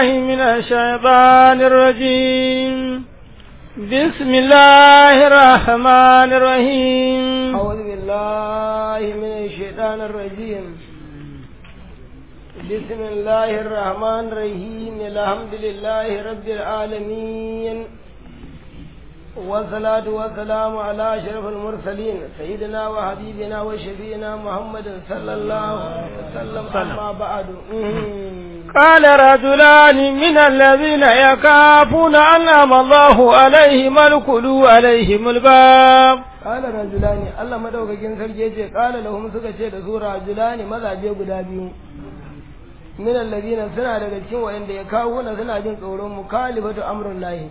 بالله من الشيطان الرجيم بسم الله الرحمن الرحيم أعوذ بالله من الشيطان الرجيم بسم الله الرحمن الرحيم الحمد لله رب العالمين والصلاة والسلام على أشرف المرسلين سيدنا وحبيبنا وشفينا محمد صلى الله عليه وسلم أما بعد قال رجلان من الذين يخافون أنعم الله عليهم ادخلوا عليهم الباب قال رجلان الله madaukakin sarki yace qala lahum suka ce da su rajulani mazaje guda biyu min alladina suna daga cikin wayanda ya kawo na suna jin tsoron mukalifatu amrun lahi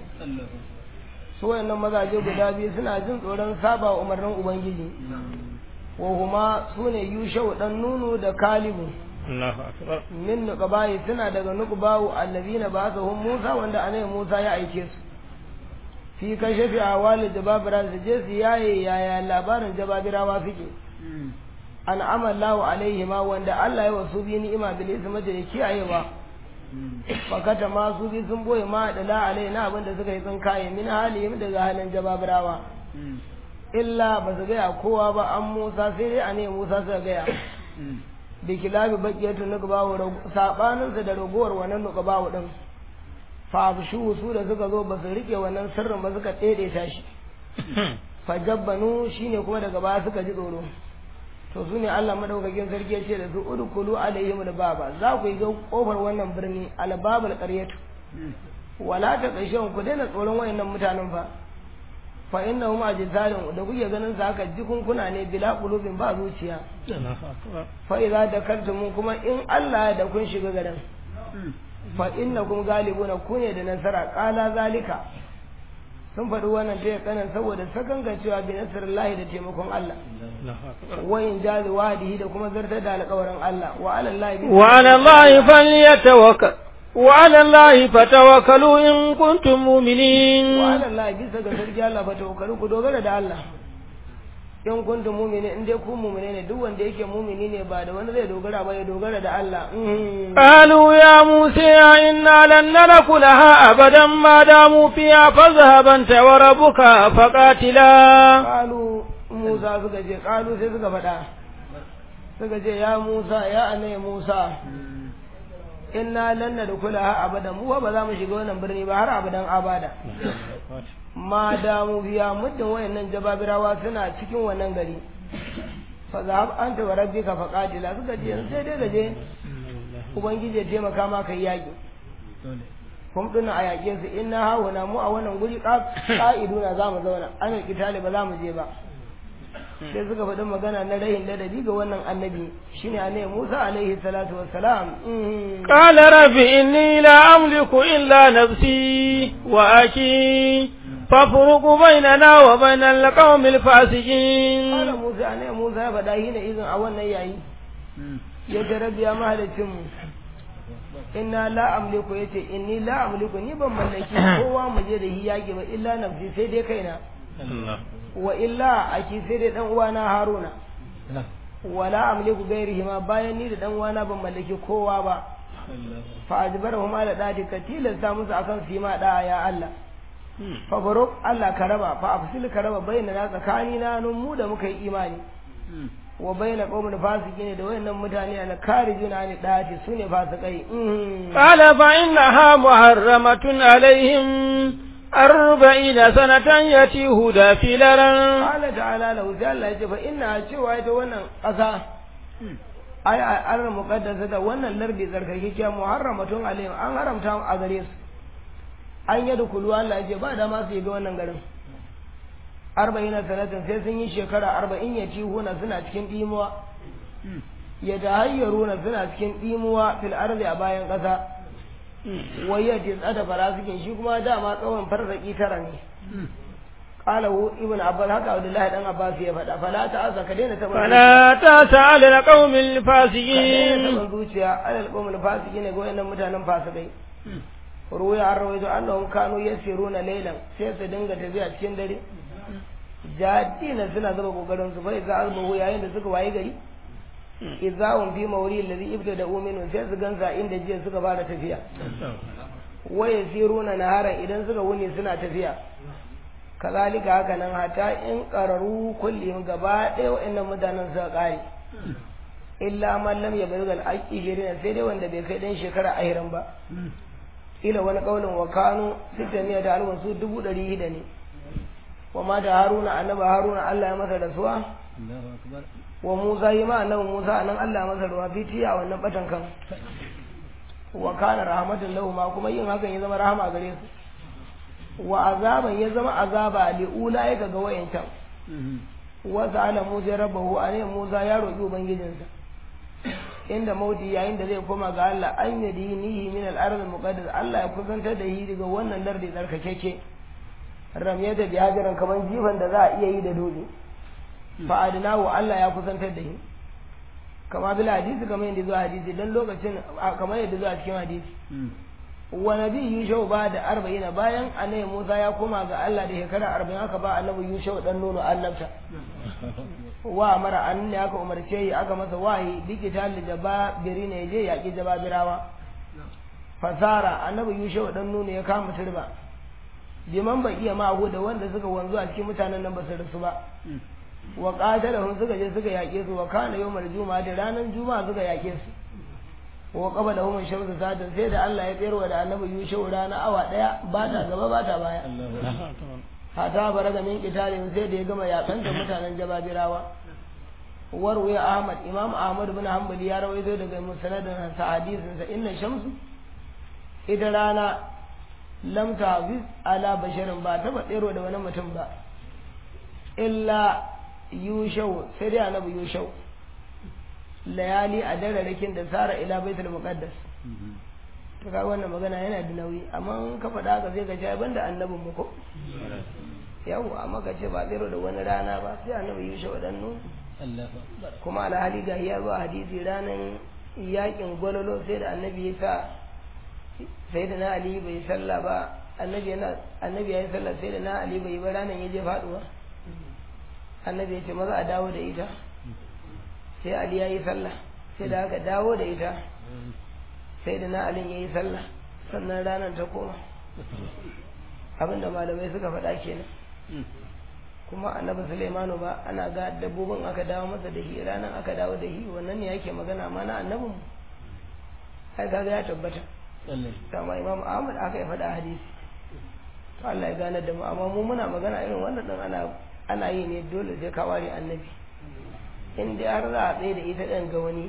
su wayannan mazaje guda biyu suna jin tsoron saba umarnin ubangiji wa huma sune yushau dan nunu da kalibu Allahu akbar min nuqabai suna daga nuqbawu allazina ba'athahum Musa wanda anai Musa ya aike su fi kashafi awali jababira su je su yaye yaya labarin jababirawa suke an amallahu alaihi ma wanda Allah ya wasu bi ni'ima bil isma da kiyayewa fakata ma su bi sun boye ma da la alai na abinda suka yi sun kaye min halihim daga halin jababirawa illa ba su gaya kowa ba an Musa sai dai anai Musa suka gaya da kilabi bakiyatu nuqbawu sabanin sa da ragowar wannan nuqbawu din fa su su da suka zo ba su rike wannan sirrin ba suka tsede ta shi fa jabbanu shine kuma daga baya suka ji tsoro to su ne Allah madaukakin sarki ya ce da su udkhulu alaihim albaba za ku yi ga kofar wannan birni albabul qaryatu wala ta kashin ku daina tsoron wayannan mutanen fa fa innahum ajzalun da kuke ganin sa haka jikunkuna ne bila qulubin ba zuciya fa idza dakartum kuma in Allah da kun shiga garin fa innakum galibuna ku ne da nasara qala zalika sun faɗi wannan ta kanan saboda sakangan cewa bi nasrillahi da taimakon Allah wa in jazi wadihi da kuma zartar da alƙawarin Allah wa ala Allah wa ala Allah falyatawakkal wa ala Allah fatawakkalu in kuntum mu'minin wa ala Allah bisa ga sarki Allah fatawakkalu ku dogara da Allah in kuntum mu'mini in dai ku mu'mine ne duk wanda yake mu'mini ne ba da wani zai dogara ba ya dogara da Allah qalu ya musa inna lan nadkhulaha abadan ma damu fiha fadhhab anta wa rabbuka faqatila qalu musa suka je qalu sai suka faɗa suka ce ya musa ya anai musa inna lan nadkhulaha abadan mu ba za mu shiga wannan birni ba har abadan abada ma damu biya muddin wayannan jababirawa suna cikin wannan gari fa zahab anta wa rabbika fa qatila suka ce sai dai gaje ubangiji ya taimaka ma kai yaki kun duna a yaƙe su inna hawuna mu a wannan guri ƙa'iduna za mu zauna an kitali ba za mu je ba sai suka faɗi magana na rahin ladabi ga wannan annabi shine annabi Musa alaihi salatu wassalam qala rabbi inni la amliku illa nafsi wa aki فافرق بيننا وبين القوم الفاسقين قال موسى أنا موسى فدا هنا إذن أولنا يعي يجرب يا مهلتم inna la amliku yace inni la amliku ni ban mallaki kowa mu je da hiyage ba illa nafsi sai dai kaina wa illa aki sai dai dan uwana haruna wala amliku gairihi ma bayan ni da dan uwana ban mallaki kowa ba fa ajbarahum ala dadi katilan sa musu akan su ma da ya Allah fa barok Allah ka raba fa afsil ka raba bayyana tsakani na nun mu da muka yi imani wa bayyana qaumin fasiqin da wayannan mutane al karijuna ne dati sune fasikai qala fa innaha muharramatun alaihim arba'ina sanatan yatihu da filaran qala ta'ala lahu sai Allah ya ce fa inna cewa ita wannan ƙasa ai an muqaddasa da wannan lardi zarkake muharramatun alaihim an haramta a gare su an yi da kulu Allah ya ce ba da masu ga wannan garin arba'ina sanatin sai sun yi shekara arba'in ya ci huna suna cikin ɗimuwa ya ta hayyaruna suna cikin ɗimuwa fil arzi a bayan ƙasa wai ya ce tsada farasikin shi kuma dama tsawon farzaki tara ne قال هو ابن عباس هكا عبد الله بن عباس يا فدا فلا تأسى كدينا تبا فلا تأسى على القوم الفاسقين كدينا تبا على القوم الفاسقين يقول إن متانا فاسقين ruwaya an rawaito annahum kanu yasiruna laylan sai su dinga tafiya cikin dare jadina suna zuba kokarin su bai za albahu yayin da suka waye gari izahum fi mawri alladhi ibtada minhu sai su gansa inda jiya suka fara tafiya wa yasiruna naharan idan suka wuni suna tafiya kazalika haka nan hata in qararu kullihim gaba ɗaya wa'annan mutanen suka kare illa man lam yablugh al-ashirin sai dai wanda bai kai dan shekara ahirin ba ila wani kaulin wa kanu sittamiya da alwan su dubu ɗari hida ne wa ma da haruna annaba haruna Allah ya masa rasuwa wa musa yi ma annabi musa anan Allah ya masa ruwa fitiya wannan batan kan wa kana rahmatan lahu ma kuma yin hakan ya zama rahama gare su wa azaban ya zama azaba li ula ga wayancan wa sa'ala musa rabbahu ane musa ya roki ubangijinsa inda mauti yayin da zai koma ga Allah an yi dinihi min al-ard al-muqaddas Allah ya kusantar da shi daga wannan lardi tsarkakeke ramye da bihajiran kaman jifan da za a iya yi da dole fa adnahu Allah ya kusantar da shi kama bil hadisi kamar yadda zuwa hadisi dan lokacin kamar yadda zuwa cikin hadisi wa nabi yushau ba da arba'ina bayan annabi Musa ya koma ga Allah da shekara arba'in aka ba annabi yushau dan nono annabta wa mara an ne aka umarce yi aka masa wahi digital da ba biri ne je yaƙi jababirawa fasara annabi yushau dan nono ya kama turba liman bai iya mahu da wanda suka wanzu a cikin mutanen nan ba su rasu ba wa qatalahum suka je suka yaƙe su wa kana yawmal juma'a da ranar juma'a suka yaƙe su wa qabala hum shamsu sadan sai da Allah ya tsayarwa da annabi yushau rana awa daya ba ta gaba ba ta baya hata baraga min qitalin sai da ya gama yakan da mutanen jababirawa warwaya ahmad imam ahmad bin hanbali ya rawaito daga musnadin sa hadisin sa inna shamsu ita rana lam tafiz ala basharin ba ta tsero da wani mutum ba illa yushau sai dai annabi yushau layali a dararrakin da sara ila baitul muqaddas to ga wannan magana yana da nauyi amma ka faɗa haka zai ga jai banda annabin mu ko yawo amma ka ce ba tsero da wani rana ba sai annabi yusha wadannu kuma alhali ga ya zuwa hadisi ranar yakin gwalolo sai da annabi ya sa sai da na ali bai sallah ba annabi yana annabi ya yi sallah sai da na ali bai ba ranar ya je faduwa annabi ya ce maza a dawo da ita sai ali ya yi sallah sai da aka dawo da ita sai da na alin ya yi sallah sannan ranar ta koma abinda malamai suka faɗa kenan kuma annabi Sulaimanu ba ana ga dabbobin aka dawo masa da shi ranar aka dawo da shi wannan ne yake magana ma na annabin ai kaga ya tabbata kama imam Ahmad aka yi faɗa hadisi to Allah ya gane da mu amma mu muna magana irin wannan din ana ana yi ne dole sai ka ware annabi in dai har za a tsaye da ita ɗin ga wani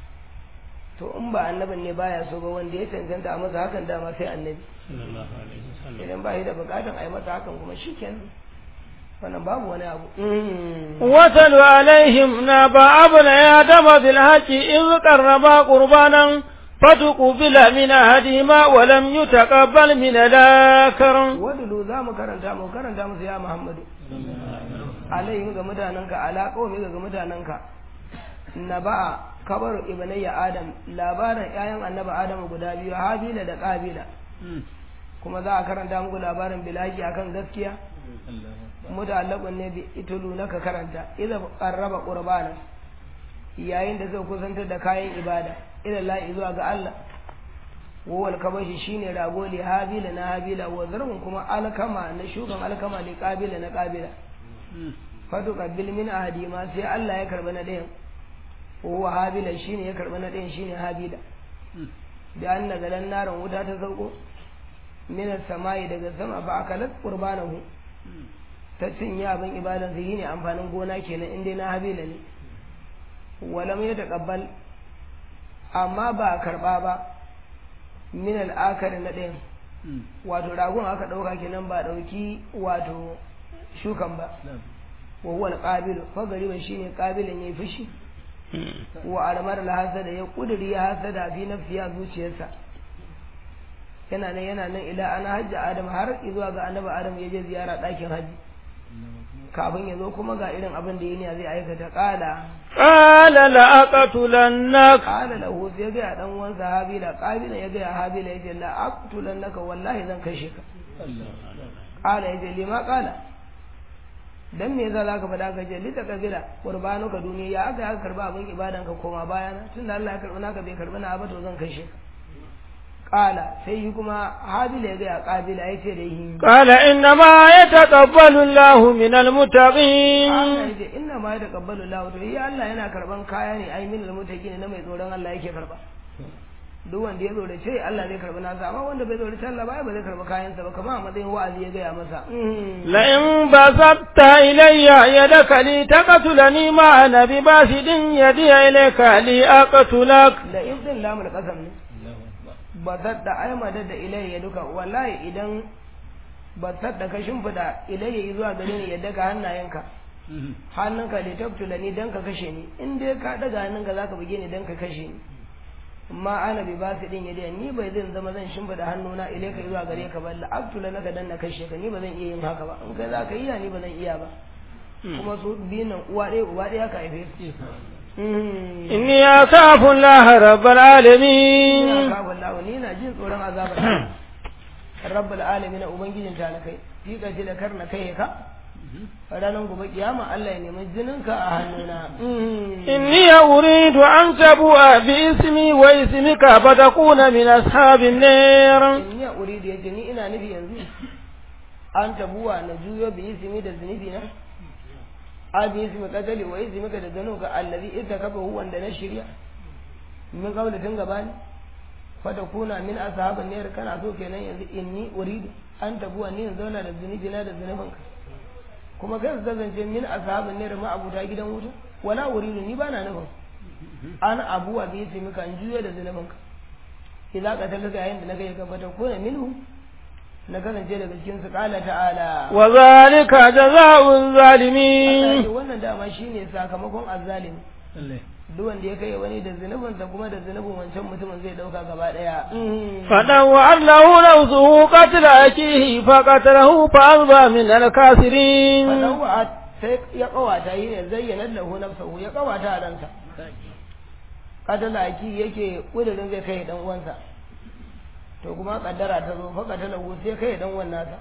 to in ba annabin ne baya so ba wanda ya cancanta a masa hakan dama sai annabi idan ba shi da bukatan a yi masa hakan kuma shi kenan wannan babu wani abu واتل عليهم نبأ ابن آدم بالحق إذ قربا قربانا فتقبل من أحدهما ولم يتقبل من الآخر wadulu za mu karanta mu karanta musu ya muhammadu alaihim ga mutanenka ala qaumi ga mutanenka naba'a kabaru ibnayya adam labarin ƴaƴan annabi adamu guda biyu habila da qabila kuma za a karanta muku labarin bilaki akan gaskiya mutallaqun ne bi itulu naka karanta idza qarraba qurbana yayin da zai kusantar da kayan ibada ila la zuwa ga Allah wawal kabashi shine rago li habila na habila wa zarhun kuma alkama na shugan alkama li qabila na qabila fatu qabil min ahadi ma sai Allah ya karba na ɗayan wa habila shine ya karba na ɗayan shine habila da an daga dan naran wuta ta sauko min samai daga sama ba akalat qurbanahu ta cinye abin ibadan sai ne amfanin gona kenan inda na habila ne walam ya taqabbal amma ba karba ba min al'akar na ɗayan wato ragon aka ɗauka kenan ba ɗauki wato shukan ba wa huwa al-qabilu fa gariban shine qabilin yayi fushi wa almar al-hasada ya kuduri ya hasada fi nafsiya zuciyarsa yana nan yana nan ila ana hajji adam har zuwa ga annabi adam ya je ziyara ɗakin hajji kafin ya zo kuma ga irin abin da yini zai aikata kala qala la aqtulannak kala lahu sai ga dan uwan sahabi da qabila ya ga habila yace la aqtulannaka wallahi zan kashe ka kala yace lima kala dan me yasa zaka faɗa ka je lita kabila qurbanu ka duniya ya aka aka karba abin ibadan ka koma bayana tunda Allah ya karbi naka bai karbi na ba to zan kashe ka qala sai yi kuma habila ya ga qabila ya ce da yi قال إنما يتقبل الله من المتقين Allah ya ce inna ma yataqabbalu Allah to yi Allah yana karban kaya ne ai min almutaqin na mai tsoron Allah yake karba duk wanda ya tsore ce Allah zai karbi nasa amma wanda bai tsore Allah ba ba zai karbi kayansa ba kamar a matsayin wa'azi ya gaya masa لئن بسطت إلي يدك لتقتلني ما أنا بباسط يدي إليك لأقتلك da in din lamul qasam ne ba sadda ai madad da ilayya duka wallahi idan ba sadda ka shimfida ilayya zuwa gare ni yadda ka hannayenka hannunka da tabtula ni dan ka kashe ni in dai ka daga hannunka zaka buge ni dan ka kashe ni amma ana bi ba su din yadda ni bai zan zama zan shimfida hannuna ilayka zuwa gare ka ba la abtula naka dan na kashe ka ni ba zan iya yin haka ba in kai zaka iya ni ba zan iya ba kuma su biyun nan uwa ɗaya uba ɗaya ka haife su إني أخاف الله رب العالمين ina kawo Allah ni na jin tsoron azabar rabbul alamin ubangijin talakai fi kace da karna kai ka ranar gobe kiyama Allah ya nemi jininka a hannuna إني أريد أن تبوء باسمي واسمك فتكون من أصحاب النار in ya uridu yace ni ina nufi yanzu an tabuwa na juyo bi ismi da zunubi na a bi ismi kadali wa ismi ka da zanu ga allazi ita kafa hu wanda na shirya min kaula tun gabani fata kuna min ashaban nar kana so kenan yanzu inni uridu an tabuwa ni yanzu na da zunubi na da zunubin ka kuma kai ka zance min ashaban nar ma abuta gidan wuta wala uridu ni bana nufin an abuwa bi ismi ka an juyo da zunubin ka idan ka talaka yayin da na kai ka fata kuna minhu na kasance daga cikin su kala ta'ala وذلك جزاء Allah ya الظالمين ce wannan dama shine sakamakon azzalimi duk wanda ya kai wani da zunubinsa kuma da zunubin wancan mutumin zai dauka gaba daya فدوى له نفسه قتل أخيه فقتله فأصبح من الكافرين fadawa sai ya kawata yi ne zayyana lahu nafsahu ya kawata a ransa katala aki yake kudirin zai kai dan uwansa to kuma kaddara ta zo fa katala sai kai dan uwan nasa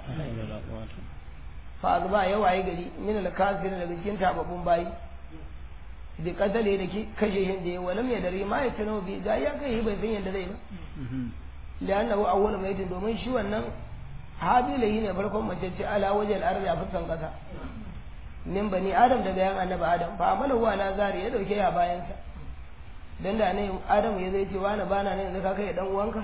fa azba ya waye gari min al kafir daga cikin tababbun bayi bi katale da ki kashe hin da ya walam ya dare ma ya tuno bi ga ya kai bai san yadda zai ba li'annahu awwal maitin domin shi wannan habila yi ne farkon mace ce ala wajal ardi a fuskan kasa min bani adam daga yan annabi adam fa amala wa la zari ya dauke ya bayan sa dan da ne adam ya zai ce wani bana ne yanzu ka kai dan uwanka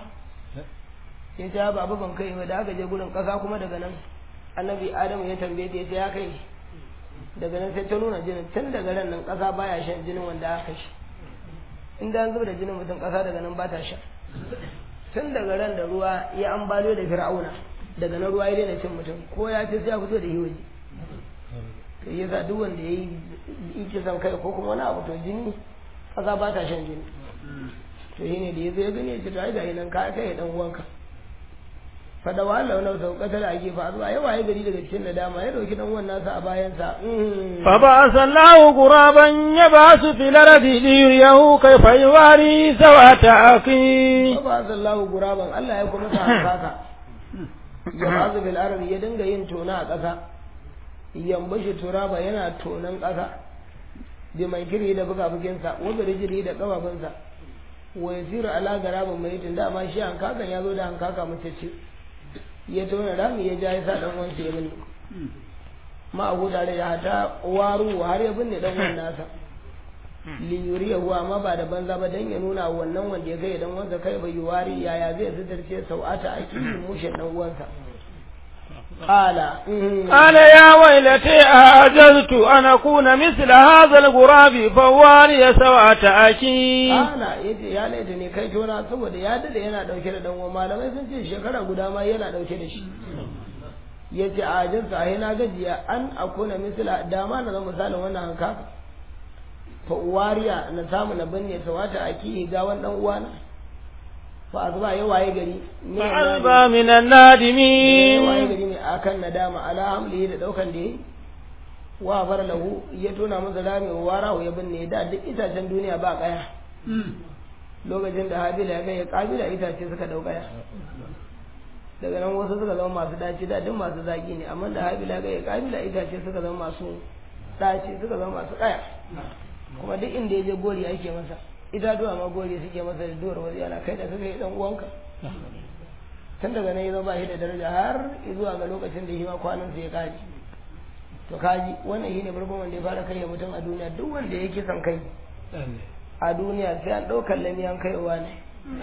ya ce babu ban kai ba da aka je gurin kasa kuma daga nan annabi adam ya tambaye ta ya ce ya kai daga nan sai ta nuna jinin tun daga ran nan kasa baya shan jinin wanda aka shi inda an zuba da jinin mutum kasa daga nan ba ta sha tun daga ran da ruwa ya ambalo da fir'auna daga nan ruwa ya daina cin mutum ko ya ce sai ya fito da yi waje to yasa duk wanda ya yi kisan kai ko kuma wani abu to jini kasa ba ta shan jini to shine da ya zo ya gani ya ce to ai ga nan ka kai dan uwanka fada wa Allah wannan sau katala a gefa zuwa ya waye gari daga cikin nadama ya dauki dan uwan nasa a bayansa فبعث الله غرابا يبعث في الأرض ليريه كيف يواري سوءة أخيه ba sallahu guraban Allah ya kuma sa haka ya bazu bil ardi ya dinga yin tona a ƙasa yambashi turaba yana tonan ƙasa bi mai kiri da buga buginsa wanda rijiri da kafafunsa wa yasiru ala garabin mai tun dama shi hankakan ya zo da hankaka mace ce ya tona rami ya ja ya sa dan uwansa ya binne ma abu tare da hata waru har ya binne dan uwan nasa li yuriyahu amma ba da banza ba dan ya nuna wannan wanda ya kai dan uwansa kai bai wari yaya zai zidarce sau'ata ake mushe dan uwansa qala قال يا ويلتي أعجزت أن أكون مثل هذا الغراب فواري سوءة أخي ana yace ya laita ne kai tona saboda ya dade yana dauke da dan uwan malamai sun ce shekara guda ma yana dauke da shi yace a ajinsa ai na gajiya an akuna misla dama na zama misalin wannan hankaka fa uwariya na samu na binne sawata aki ga wannan uwana fa azba ya waye gari ne فأصبح من ya waye النادمين gari ne akan nadama ala hamli da daukan da yayi wa bar lahu ya tona masa rami wa warahu ya binne da duk itacen duniya ba kaya lokacin da habila ya ga ya kabila itace suka dau kaya daga nan wasu suka zama masu daci da duk masu zaki ne amma da habila ga kabila itace suka zama masu daci suka zama masu kaya kuma duk inda ya je gori ake masa itatuwa ma gori suke masa da duwar wasu yana kai da kaka yi dan uwanka tun daga nan ya zama ba shi da daraja har zuwa ga lokacin da shi ma kwanan ya kaji to kaji wannan shine farkon wanda ya fara kai mutum a duniya duk wanda ya kisan kai a duniya sai an ɗaukar lamiyan kaiwa ne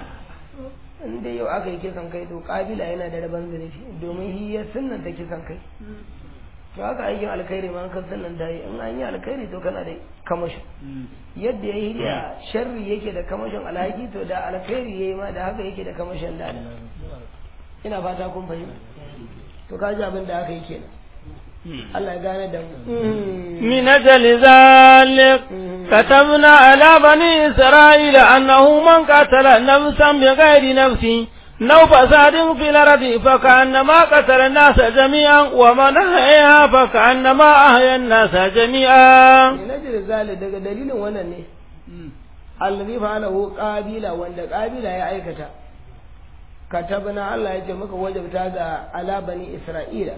in dai yau aka yi kisan kai to kabila yana da rabon zunubi domin shi ya sunnanta kisan kai to haka aikin alkhairi ma kan sunnan da yi in an yi alkhairi to kana da kamashin yadda ya yi da sharri yake da kamashin alhaki to da alkhairi ya yi ma da haka yake da kamashin da ina fata kun fahimta to ka ji abin da aka yi kenan Allah ya gane da mu من أجل ذلك كتبنا على بني إسرائيل أنه من قتل نفسا بغير نفس لو فساد في الأرض فكأنما قتل الناس جميعا ومن أحياها فكأنما أحيا الناس جميعا من أجل ذلك daga dalilin wannan ne allazi fa'alahu qabila wanda qabila ya aikata katabna Allah ya ce muka wajabta ga ala bani Isra'ila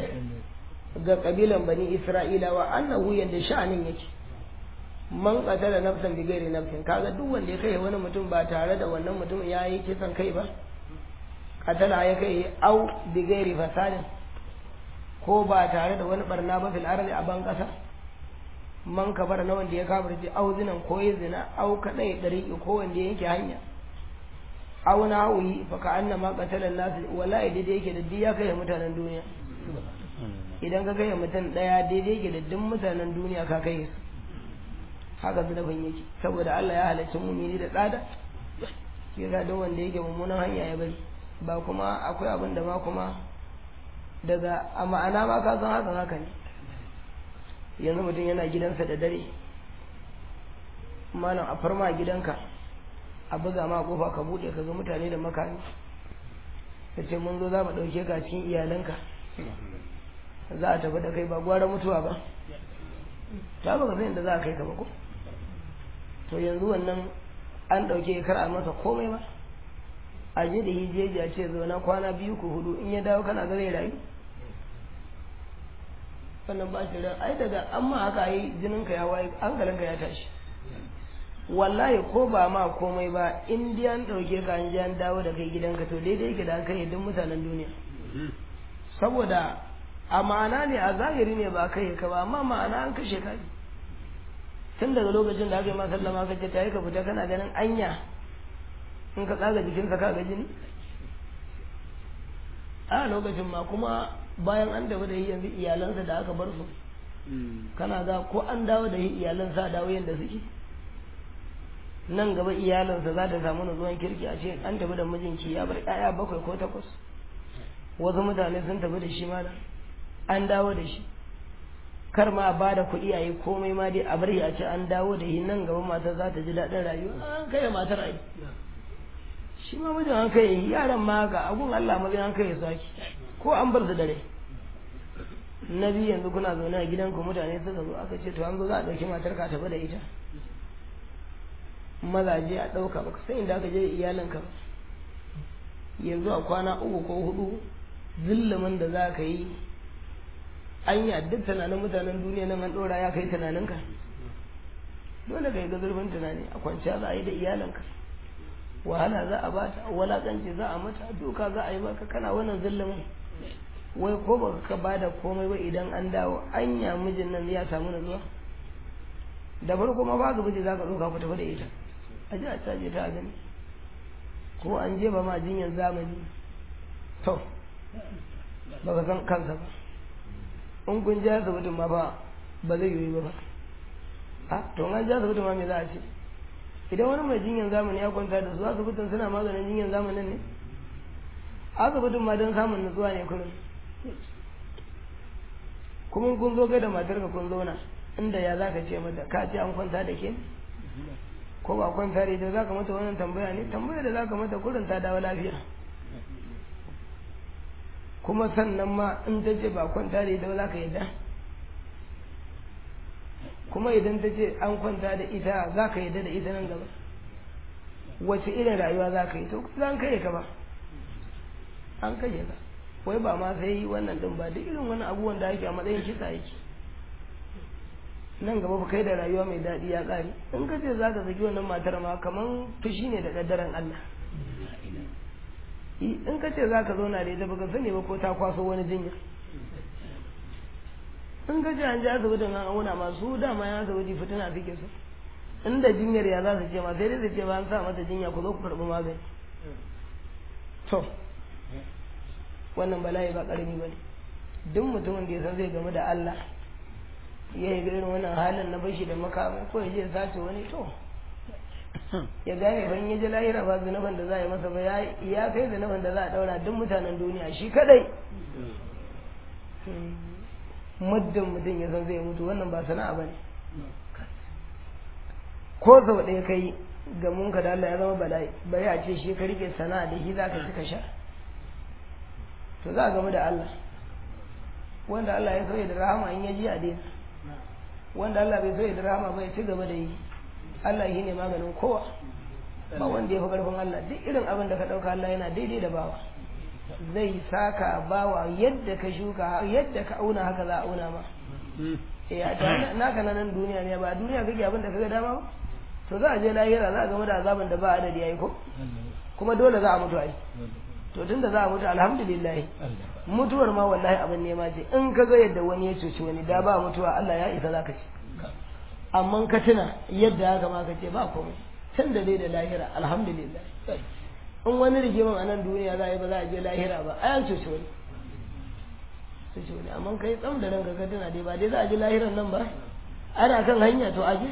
ga kabilan bani Isra'ila wa annahu yanda sha'anin yake man qatala nafsan bi ghairi nafsin kaga duk wanda ya kai wani mutum ba tare da wannan mutumin ya yi kisan kai ba qatala ya kai au bi ghairi fasadin ko ba tare da wani barna ba fil ardi a ban kasa man kabar na wanda ya kafirce au zinan ko ya zina au kadai dariqi ko wanda ya yanke hanya au na hawi fa ka annama qatala nas wallahi daidai yake da diya kai mutanen duniya idan ka kai mutum daya daidai yake da duk mutanen duniya ka kai su haka zunubin yake saboda Allah ya halarci mumini da tsada ke ga duk wanda yake mummunan hanya ya bari ba kuma akwai abin da ma kuma daga a ma'ana ma ka san hakan haka ne yanzu mutum yana gidansa da dare malam a farma gidanka a buga ma kofa ka bude ka ga mutane da makami ka ce mun zo za mu ɗauke ka cikin iyalanka za a tafi da kai ba gwara mutuwa ba ta baka san inda za a kai ka ba ko to yanzu wannan an ɗauke kar a masa komai ba a je da hijeji a ce zauna kwana biyu ko hudu in ya dawo kana ga zai rayu wannan ba shi ran ai daga an ma haka yi jinin ka ya waye hankalinka ya tashi wallahi ko ba ma komai ba in dai an ɗauke ka an je an dawo da kai gidanka to daidai yake da an kai duk mutanen duniya saboda a ma'ana ne a zahiri ne ba kai ka ba amma ma'ana an kashe ka ne tun daga lokacin da aka yi masallama ka ce ta yi ka fita kana ganin anya in ka tsaga jikinsa ka ga jini a lokacin ma kuma bayan an tafi da yanzu iyalansa da aka bar su kana ga ko an dawo da iyalansa dawo yadda suke nan gaba iyalansa za ta samu nutsuwan kirki a ce an tafi da mijinki ya bar 'ya'ya bakwai ko takwas wasu mutane sun tafi da shi ma an dawo da shi kar ma a bada kuɗi a yi komai ma dai a bari a ce an dawo da shi nan gaba matar za ta ji daɗin rayuwa an kai matar ai shi ma mijin an kai yaran ma haka abun Allah ma an kai su haki ko an bar su dare na biyu yanzu kuna zaune a gidanku mutane suka zo aka ce to an zo za a ɗauki matar ka tafi da ita mazaje a ɗauka baka san inda aka je iyalinka ba yanzu a kwana uku ko hudu zillumin da za ka yi an yi duk tunanin mutanen duniya nan an ɗora ya kai tunaninka dole ka yi ga zurfin tunani a kwanciya za a yi da iyalanka wahala za a bata walakanci za a mata duka za a yi maka kana wannan zillumin wai ko ba ka ba da komai ba idan an dawo anya mijin nan ya samu nutsuwa da farko ma ba ga miji za ka ɗauka ku tafi da ita a ji a caje ta gani ko an je ba ma jinyar zamani to ba ka san kansa ba in kun ji asibitin ma ba ba zai yi ba ba a to an ji asibitin ma me za a ce idan wani mai jinyar zamani ya kwanta da su asibitin suna maganin jinyar zamanin ne asibitin ma don samun nutsuwa ne kullum kuma kun zo kai da matarka kun zauna inda ya za ka ce mata ka ce an kwanta da ke ko ba kwanta da ita za ka mata wannan tambaya ne tambaya da za ka mata kurin ta dawo lafiya kuma sannan ma in ta ce ba kwanta da ita ba za ka yadda kuma idan ta ce an kwanta da ita za ka yadda da ita nan gaba wace irin rayuwa za ka yi to za kai ka ba an kashe ka wai ba ma sai wannan din ba duk irin wani abubuwan da ake a matsayin kisa yake nan gaba fa kai da rayuwa mai daɗi ya ƙare in ka ce za ka saki wannan matar ma kaman fushi ne da ƙaddaren Allah in ka ce za ka zauna da ita baka sani ba ko ta kwaso wani jinya in ka ce an ji asibitin an auna masu dama ya asibiti fitina suke su inda jinyar ya za su ce ma sai dai su ce ba an sa mata jinya ku zo ku karɓi magani to wannan bala'i ba ƙarami ba ne duk mutumin da ya san zai gamu da Allah ya yi irin wannan halin na bashi da makamai ko ya je sace wani to ya gane ban ya ji lahira ba zunuban da za a yi masa ba ya kai zunuban da za a daura duk mutanen duniya shi kadai muddin mutum ya san zai mutu wannan ba sana'a ba ne ko sau ɗaya kai ga munka da Allah ya zama bala'i bari a ce shi ka rike sana'a da shi za ka ci ka sha to za a gamu da Allah wanda Allah ya sauya da rahama in ya ji a daina wanda Allah bai sauya da rahama ba ya ci gaba da yi Allah shi ne maganin kowa ba wanda ya fi ƙarfin Allah duk irin abin da ka ɗauka Allah yana daidai da bawa zai saka bawa yadda ka shuka yadda ka auna haka za a auna ma ya ta naka na nan duniya ne ba duniya kake abin da kaga dama ba to za a je lahira za a game da azabin da ba adadi yayi ko kuma dole za a mutu ai to tunda za a mutu alhamdulillah mutuwar ma wallahi abin nema ce in ka ga yadda wani ya cuci wani da ba mutuwa Allah ya isa zaka ci amma ka tuna yadda haka ma ka ce ba komai can da dai da lahira alhamdulillah in wani rigiman a nan duniya za a yi ba za a je lahira ba a yan cuci wani cuci wani amma kai tsam da ranka ka tuna dai ba dai za a je lahiran nan ba ana kan hanya to aje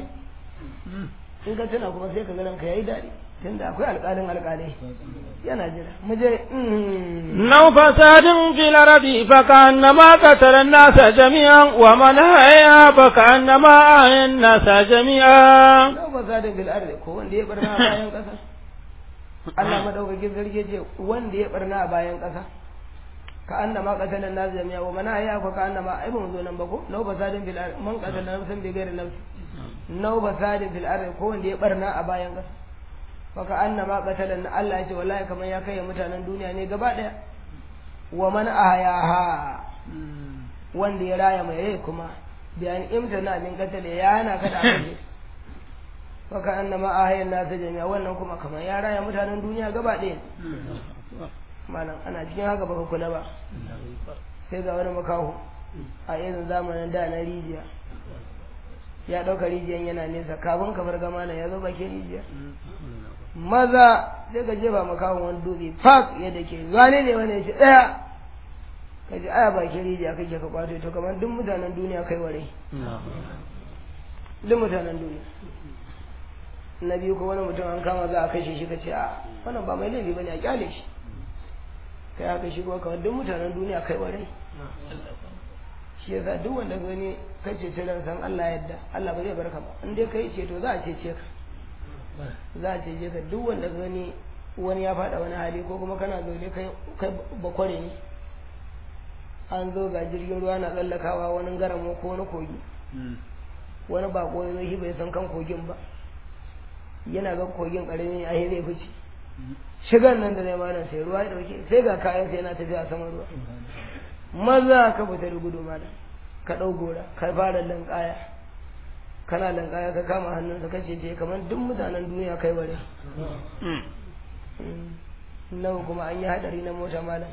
in ka tuna kuma sai ka ga ranka yayi daɗi tunda akwai alƙalin alƙalai yana jira mu je نو فساد في الأرض فكأنما قتل الناس جميعا ومن أحيا فكأنما أحيا الناس جميعا nau fasadin fil ardi ko wanda ya barna a bayan ƙasa Allah madaukakin sarki ce wanda ya barna a bayan ƙasa ka annama qatala an-nas jami'a wa man ahya fa ka annama ai ba mu zo nan ba ko nau fasadin fil ardi man qatala nafsan bi ghairi nafs nau fasadin fil ardi ko wanda ya barna a bayan ƙasa faka annama qatalan Allah ya ce wallahi kamar ya kai mutanen duniya ne gaba daya wa man ahyaha wanda ya raya mai rai kuma bayan imtana min qatala ya hana kada a kashe faka annama ahyan nasu jami'a wannan kuma kamar ya raya mutanen duniya gaba daya malam ana cikin haka baka kula ba sai ga wani makaho a irin zamanin da na rijiya ya ɗauka rijiyan yana nesa kafin ka farga malam ya zo bakin rijiya maza sai ka jefa makawon wani dutse fak yadda ke wane ne wani shi ɗaya ka ji aya bakin rijiya kake ka kwato to kamar duk mutanen duniya kai ware duk mutanen duniya na biyu ko wani mutum an kama za a kashe shi ka ce a wannan ba mai laifi bane a kyale shi kai aka shi kuma kamar duk mutanen duniya kai ware shi yasa duk wanda gani kai ce ce san Allah yadda Allah ba zai barka ba in dai kai ce to za a cece ka za a cece ka duk wanda gani wani ya faɗa wani hali ko kuma kana zaune kai kai bakware ne an zo ga jirgin ruwa na tsallakawa wani garamo ko wani kogi wani bako ya zo shi bai san kan kogin ba yana ga kogin karami a zai fice shigan nan da zai mana sai ruwa ya dauke sai ga kayan sai yana tafiya saman ruwa maza ka fita da gudu mana ka ɗau gora ka fara lankaya kana lankaya ka kama hannunsa ka ce je kamar duk mutanen duniya kai bare nawa kuma an yi hadari na mota malam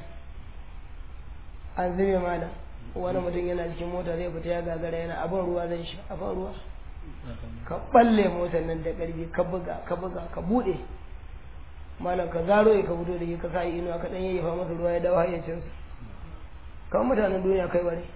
an zube malam wani mutum yana cikin mota zai fita ya gagara yana abin ruwa zai sha abin ruwa ka balle motar nan da ƙarfi ka buga ka buga ka buɗe malam ka zaro ya ka fito da shi ka sa inuwa ka ɗan yayyafa masa ruwa ya dawo hayyacinsa kan mutanen duniya kai bare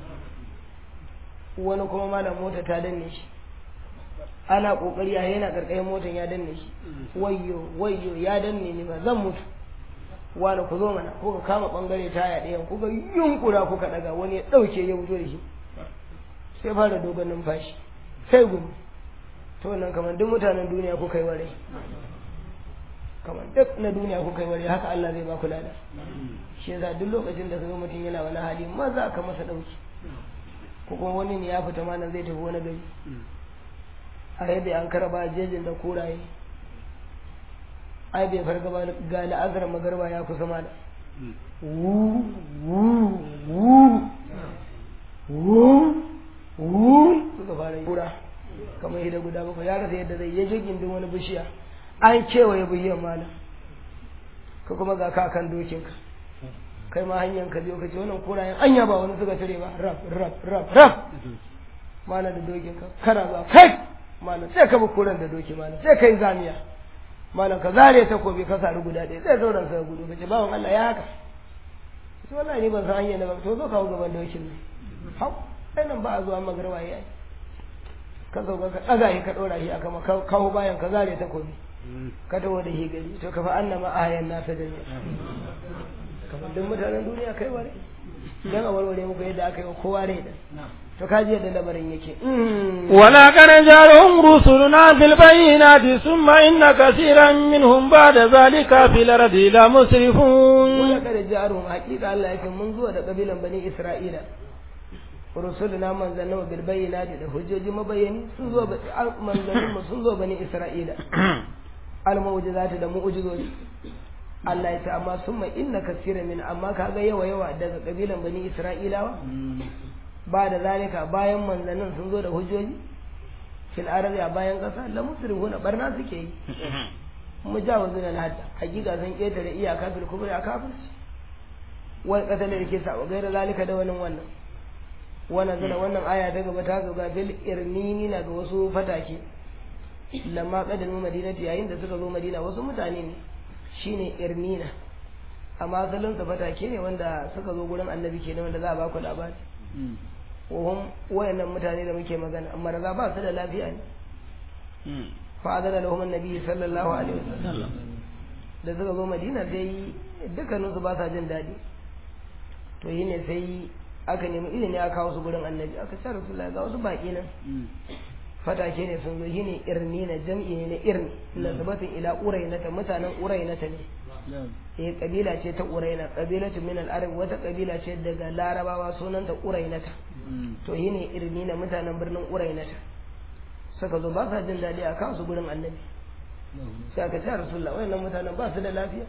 wani kuma malam mota ta danne shi ana kokari a yana karkashin motan ya danne shi wayyo wayyo ya danne ni ba zan mutu wani ku zo mana ko ka kama bangare taya ɗayan ku ga yunkura kuka daga wani ya ɗauke ya fito da shi sai fara dogon numfashi sai gudu to nan kamar duk mutanen duniya ku kai ware kamar duk na duniya ku kai ware haka Allah zai ba ku lada shi yasa duk lokacin da kaga mutum yana wani hali maza ka masa dauki ko kuma wani ne ya fita malam zai tafi wani gari a yadda an karaba jejin da kuraye ai bai farga ba ga la'azar magarba ya kusa malam wu wu wu wu wu suka fara kura kamar hida guda bakwai ya rasa yadda zai ya je gindin wani bishiya an kewaye bishiyar malam ka kuma ga kakan dokinka kai ma hanyar ka biyo ka ce wannan kurayen anya ba wani suka tare ba rab rab rab rab malam da dokinka kana ba kai malam sai ka bi kuran da doki malam sai kai zamiya malam ka zare takobi ka sari guda ɗaya sai sauran sa gudu ka ce bawan Allah ya haka sai wallahi ni ban san hanyar da ba to zo kawo gaban dokin ne hau sai nan ba a zuwa magarba yayi ka zo ka ɗaga shi ka ɗora shi aka ma kawo bayan ka zare takobi ka taho da shi gari to ka fa annama ayan nasa da ne kamar duk mutanen duniya kai ware dan a warware muku yadda aka yi wa kowa rai da to ka ji yadda lamarin yake wala kana jarum rusuluna bil bayyinati summa inna kaseeran minhum ba'da zalika fil ardi la musrifun wala kada jarum hakika Allah yake mun zuwa da kabilan bani Isra'ila rusuluna manzannin bil bayyinati da hujjoji mabayani sun zo manzannin mu sun zo bani Isra'ila al mu'jizati da mu'jizoji Allah ya ce amma summa inna kaseeran min amma kaga yawa yawa daga kabilan bani Isra'ilawa ba da zalika bayan manzannin sun zo da hujjoji fil arabi a bayan kasa la musrifuna barna suke yi mujawazun al hadda hakika sun ketare iyaka fil kubri a kafirci wal qatl da ke sa gaira zalika da wannan wannan wannan zana wannan aya ta gaba ta gaba bil irnini na ga wasu fatake lamma qadamu madinati yayin da suka zo madina wasu mutane ne shine irnina amma asalin sa fatake ne wanda suka zo gurin annabi kenan wanda za a ba ku labari wahum wayannan mutane da muke magana amma da ba su da lafiya ne fa adana lahum annabi sallallahu alaihi wasallam da suka zo madina sai dukkanin su ba sa jin daɗi to yi ne sai aka nemi ilimi aka kawo su gurin annabi aka ce rasulullahi ga wasu baki nan fatake ne sun zo yi ne irni na jam'i ne na irni na sabatin ila urainata mutanen urainata ne eh kabila ce ta uraina kabilatu min al-arab wata kabila ce daga larabawa sunanta urainata to yi ne irni na mutanen birnin urainata suka zo ba sa jin daɗi a kawo su gurin annabi sai aka ce rasulullah wayannan mutanen ba su da lafiya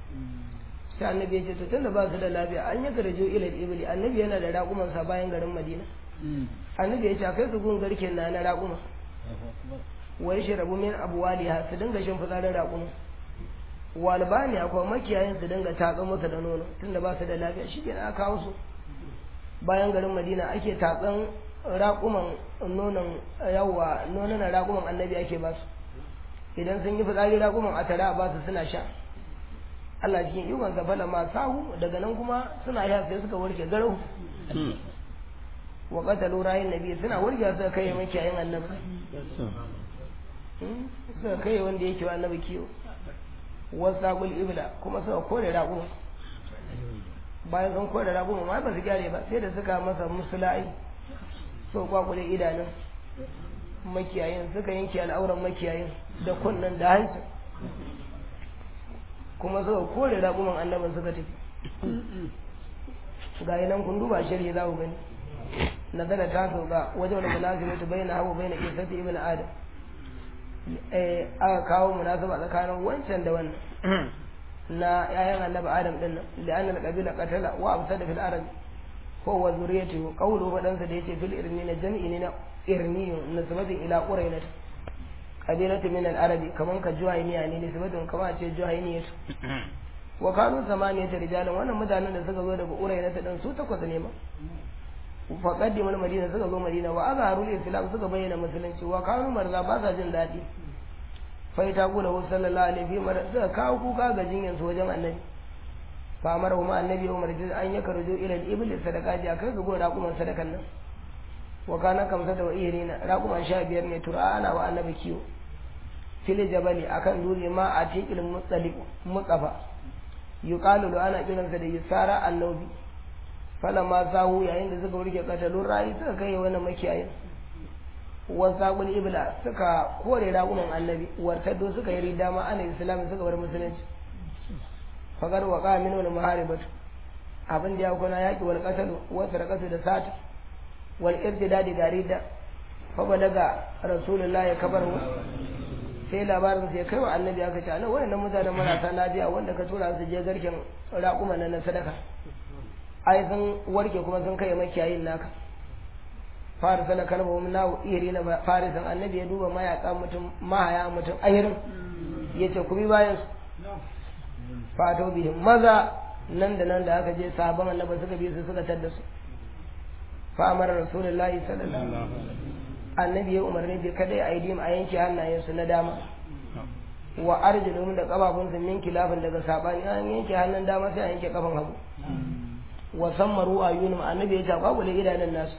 sai annabi ya ce to tunda ba su da lafiya an yi garjo ila ibli annabi yana da raƙuman sa bayan garin madina annabi ya ce akai su gun garken na na raƙuma wai shi rabu min abuwaliha su dinga shin fitsarin raƙuma walbani akwai makiyayin su dinga tatsan masa da nono tunda ba su da lafiya shi kenan aka kawo su bayan garin madina ake tatsan raƙuman nonon yawa nonon raƙuman annabi ake ba su idan sun yi fitsari raƙuman a tare a ba su suna sha Allah cikin ikon sa fala ma sahu daga nan kuma suna sha sai suka warke garau wa qatalu rayin nabi suna warke suka kai makiyayin annabi suka kai wanda yake wa annabi kiwo wasaqul ibla kuma suka kore raƙuma bayan sun kore raƙuma ma ba su gyare ba sai da suka masa musulai so kwakule idanun makiyayin suka yanke al'auran makiyayin da kunnen da hanci kuma suka kore raƙuman annabin suka tafi ga nan kun duba shirye za ku gani nazara ta sauka wajen wani munasibatu bai na hawa bai na isati ibn adam aka kawo munasaba tsakanin wancan da wannan na yayan annabi adam din nan da annal qabila qatala wa afsada fil arab ko wa zuriyatu qawlu wadansa da yace fil irni na jam'i ne na irniyun nisbatin ila qurainat qabilatu min al arabi kaman ka juhayniya ne nisbatun kama ce juhayniyatu wa kanu samaniyata rijalan wannan mutanen da suka zo daga qurainat din su takwas ne ma fa qaddimu al madina suka zo madina wa azharul islam suka bayyana musulunci wa kanu marza ba sa jin dadi fa ita gula wa sallallahu alaihi wa sallam suka kawo kuka ga jinyan su wajen annabi fa amara huma annabi umar ji an yaka rujo ila al ibli sadaka ji akai su go raquman sadakan nan wa kana kamsa da wa'irina raquman sha biyar ne tura ana wa annabi kiwo fil jabali akan dole ma a tiqil mutsaliq mutsafa yuqalu da ana kiransa da yusara annabi falamma sahu yayin da suka wurke katalun rayi suka kai wani makiyayin wasaqul ibla suka kore ragunan annabi wartaddo suka yi rida ma ana islam suka bar musulunci fagar wa qamin wal muharibatu abin da ya kuna yaki wal qatalu wa sarakatu da sata wal irtidad da rida fa balaga rasulullahi kabar sai labarin sai kai wa annabi aka ce ana wayannan mutanen marasa lafiya wanda ka tura su je garken raƙuma nan na sadaka ai sun warke kuma sun kai makiyayin naka farisa na kalma wani nawo iri na farisan annabi ya duba mayaka mutum mahaya mutum ahirin ya ce ku bi bayan su fato bihin maza nan da nan da aka je sabon annabi suka bi su suka tadda su fa amara rasulullahi sallallahu alaihi wasallam annabi ya umarni bi kada ya aidim a yanke hannayensu na dama wa arjulum da kafafunsu min kilafin daga sabani an yanke hannun dama sai a yanke kafan hagu wa sammaru ayunum annabi ya ce kwakule idanun nasu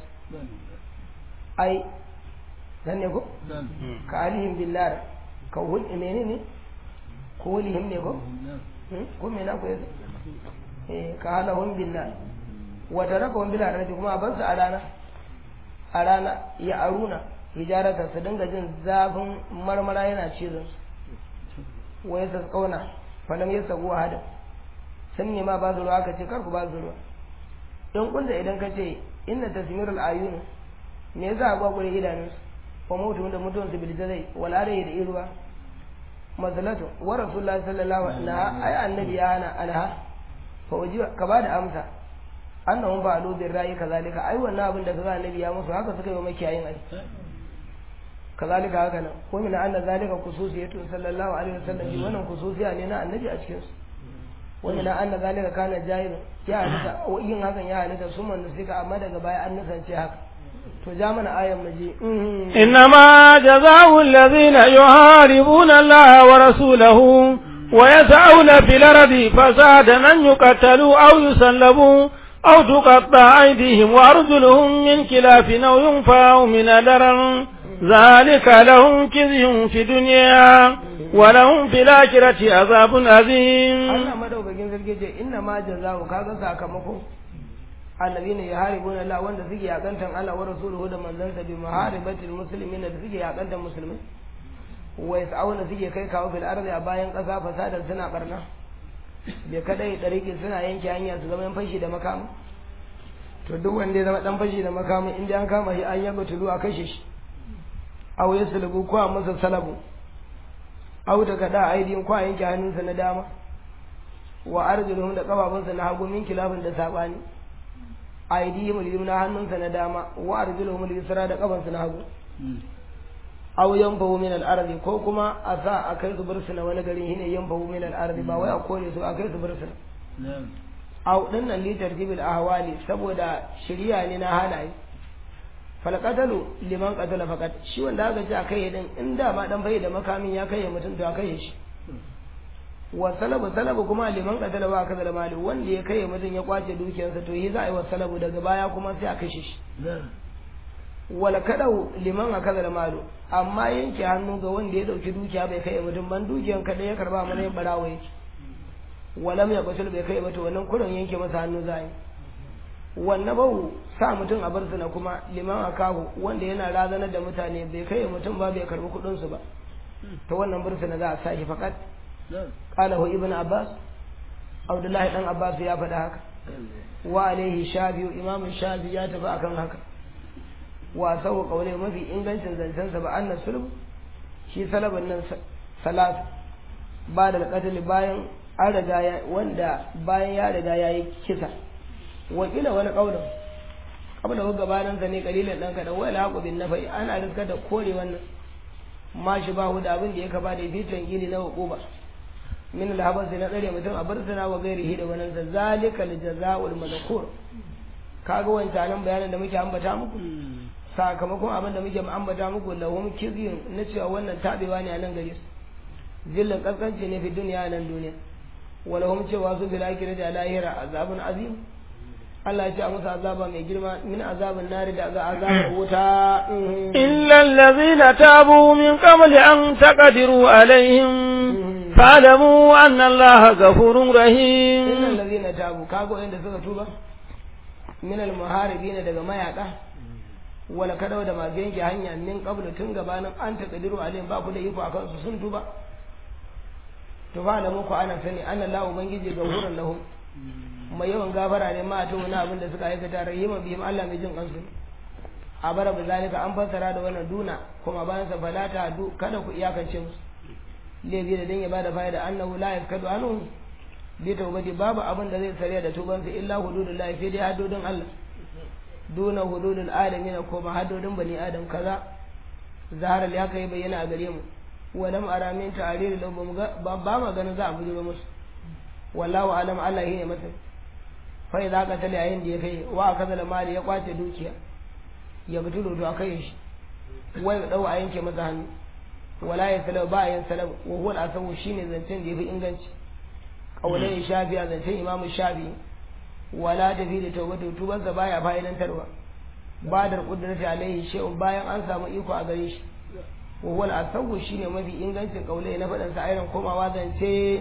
ai dan ne ko ka alihim billah ka hul menene ne ko walihim ne ko ko me na ko yasa eh ka halahum billah wa tarakahum bil ardi kuma a bansu a rana a rana ya aruna hijarata su dinga jin zafin marmara yana cizon su wa yasa kauna falam yasa guwa hada sun ne ma ba su ruwa ka ce kar ku ba su ruwa in kunta idan ka ce inna tasmirul ayun me yasa a gwagware idanun su wa mutu da mutuwan su bilta zai wala da da iruwa masalatu wa rasulullahi sallallahu alaihi wasallam ai annabi ya hana anha fa waji ka ba da amsa annahum ba alu bin rayi kazalika ai wannan abin da kaga annabi ya musu haka suka yi wa makiyayin ai kazalika haka nan ko min anna zalika khususiyatu sallallahu alaihi wasallam bi wannan khususiya ne na annabi a cikin su wani na anna zalika kana jahilun ya halitta yin hakan ya halitta su man suka amma daga baya an nisance haka to ja mana ayan maje إنما جزاء الذين يحاربون الله ورسوله ويسعون في الأرض فسادا أن يقتلوا أو يسلبوا أو تقطع أيديهم وأرجلهم من خلاف أو ينفعوا من الأرض ذلك لهم كذي في الدنيا ولهم في الآخرة عذاب عظيم Allah madaukakin sarki ce inna ma jazaa'u kaga sakamako annabina yaharibuna Allah wanda suke yakantan Allah wa rasuluhu da manzansa bi muharibatil muslimin da suke yakantan musulmai wa yas'auna suke kai kawo fil ardi a bayan kasa fasadar suna barna bai kadai dariki suna yanke hanya su zama fashi da makamu to duk wanda ya zama dan fashi da makamu in an kama shi an yaba tulu a kashe shi aw yaslubu ko a masa salabu aw daga da aidin ko a yanke hannunsa na dama wa arjuluhum da kafafunsa na hagu min kilafin da sabani aidihim al-yumna hannunsa na dama wa arjuluhum al-yusra da kafansa na hagu aw yanfahu min al-ardi ko kuma a sa a kai su bursuna wani gari shine yanfahu min al-ardi ba wai a kore su a kai su bursuna aw dinnan li tartibil ahwali saboda shiriya ne na halaye fal qatalu liman qatala faqat shi wanda aka ce a kai din in da ma dan bai da makamin ya kai mutum to a kai shi wa salabu salabu kuma liman qatala ba kaza da mali wanda ya kai mutum ya kwace dukiyarsa to yi za a yi wa salabu daga baya kuma sai a kashe shi wala kadau liman a kaza da malu amma yanke hannu ga wanda ya dauki dukiya bai kai mutum ban dukiyan kada ya karba mana yin barawa yake walam ya kwatul bai kai ba to wannan kurin yanke masa hannu za yi wannan bau sa mutum a bar na kuma liman a kahu wanda yana razanar da mutane bai kai mutum ba bai karbi kudin su ba ta wannan bursuna za a sa shi fakat qalahu ibn abbas abdullahi dan abbas ya faɗa haka wa alaihi shafi'u imam shafi ya tafi akan haka wa sau kaule mafi ingancin zancensa ba annas sulhu shi salaban nan salas ba da alƙatali bayan an riga ya wanda bayan ya riga ya yi kisa wakila wani ƙaunar kabla wa gabanin sa ne kalilan dan kada wala haqu bin nafai ana rizka da kore wannan ma shi ba da abin da ya kaba da fitan gili na hukuba min alhabas na tsare mutum a barsana wa gairihi da wannan zalika aljazaa'ul madhkur kaga wancan bayanin da muke ambata muku sakamakon abin da muke ambata muku lahum kizyun na cewa wannan tabewa ne a nan gare su zillan kaskanci ne fi duniya nan duniya walahum cewa su bil akhirati da lahira azabun azim Allah ya ce a musu azaba mai girma min azabin nari da azabar wuta illa allazina tabu min qabli an taqdiru alaihim fa'lamu anna allaha ghafurur rahim illa allazina tabu kago inda suka tuba min al muharibina daga mayaka wala kada da masu yanke hanya min qablu tun gabanin an taqdiru alaihim ba ku da iko akan su sun tuba to ba da muku ana sani anna la ubangiji gafurun lahum mai yawan gafara ne ma ta wani abin da suka aikata rahima bihim Allah mai jin kansu a bara bi zalika an fassara da wannan duna kuma bayan sa falata du kada ku iyakance musu laifi da dan ya bada fa'ida annahu la yakadu anhu bi tawbati babu abin da zai sariya da tubansa illa hududullahi sai dai haddodin Allah duna hududul alamin ko ma haddodin bani adam kaza zahara ya kai bayyana a gare mu walam ara min ta'riri lahu ba ma ganin za a bujuro musu wallahu alam Allah ne masa fa idza qatala yayin da ya kai wa kaza mali ya kwace dukiya ya butulu to akai shi wai dau a yanke masa hannu wala ya salau ba yan salau wa huwa al-asawu shine zancen da yafi inganci kaulai shafi a zancen imam shafi wala tafi da tawbatu tubansa baya fa'idantarwa ba da kudrati alaihi shay'un bayan an samu iko a gare shi wa huwa al-asawu shine mafi ingancin kaulai na fadan sa ayyukan komawa zance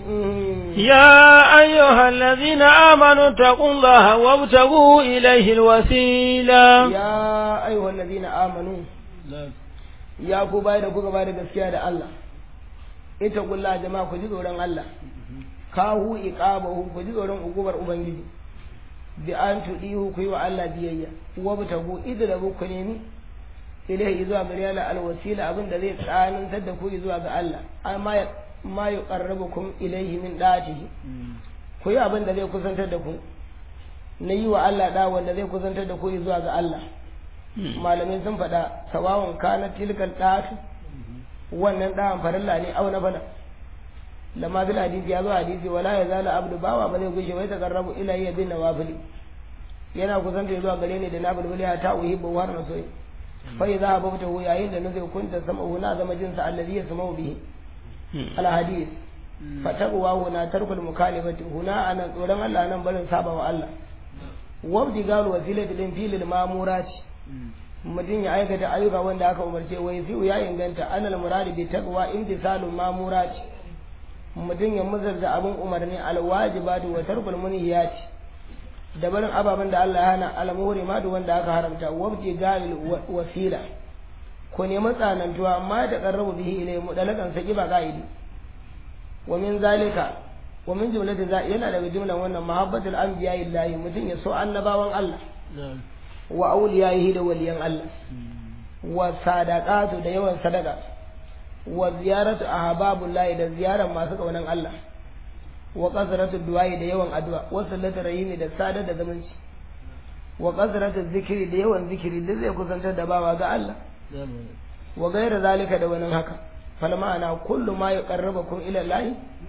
يا أيها الذين آمنوا اتقوا الله وابتغوا إليه الوسيلة ya ayyuhal ladina amanu ya ku bai da kuka bai da gaskiya da Allah ita kulla jama'a ku ji tsoron Allah kahu iqabahu ku ji tsoron ukubar ubangiji bi an tudihu ku yi wa Allah biyayya wa butagu idrabu ku nemi ilaihi zuwa gare Allah alwasila abin da zai tsanantar da ku zuwa ga Allah amma ya ma yuqarribukum ilaihi min da'atihi ku yi abin da zai kusantar da ku na yi wa Allah da wanda zai kusantar da ku zuwa ga Allah malamai sun faɗa sawawan kana tilkal ɗatu wannan ɗawan farilla ne au na bala lamma bil hadisi ya zo hadisi wala ya zala abdu bawa ba zai gushe wai takarrabu ila ya bin nawafili yana kusanta zuwa gare ni da nafil ya ta uhibbu har na soyi fa idza babta yayin da nazai kunta sama na zama jinsa allazi yasma'u bihi al hadis fa taqwa huna tarkul mukalifati huna ana tsoron Allah nan barin saba wa Allah wabdi galu wasilati din filil mamurati mutum ya aikata ayyuka wanda aka umarce wai fi ya inganta anal muradi bi taqwa imtisalul mamurati mutum ya muzarta abin umarni alwajibatu wa tarkul munhiyati da barin ababen da Allah ya hana almuhrimatu wanda aka haramta wabdi galil wasila ko nemi tsanantuwa amma da qarrabu bihi ilay mudalakan saki ba qaidi wa min zalika wa min jumlatin za yana daga jumlan wannan mahabbatul anbiya illahi mutum ya so annabawan Allah wa auliyahi da waliyan Allah wa sadaqatu da yawan sadaka wa ziyaratu ahbabullahi da ziyaran masu kaunan Allah wa qasratu du'ai da yawan addu'a wa sallatu rahimi da sadar da zamanci wa qasratu zikri da yawan zikiri da zai kusantar da bawa ga Allah wa gaira zalika da wani haka fal ma'ana kullu ma yuqarribukum ila Allah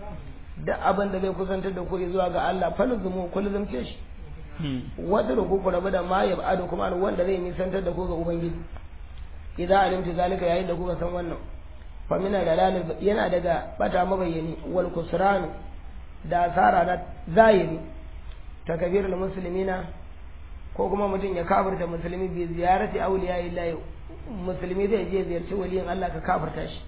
da abin da zai kusantar da ku zuwa ga Allah falzumu kullu ce shi wata da ku rabu da ma ya ba'adu kuma wanda zai nisantar da ku ga ubangiji idan alimtu zalika yayin da kuka san wannan fa mina dalal yana daga bata mabayyani wal kusran da asara na zahiri takbirul muslimina ko kuma mutum ya kafirta musulmi bi ziyarati awliya illahi musulmi zai je ziyarci waliyin Allah ka kafirta shi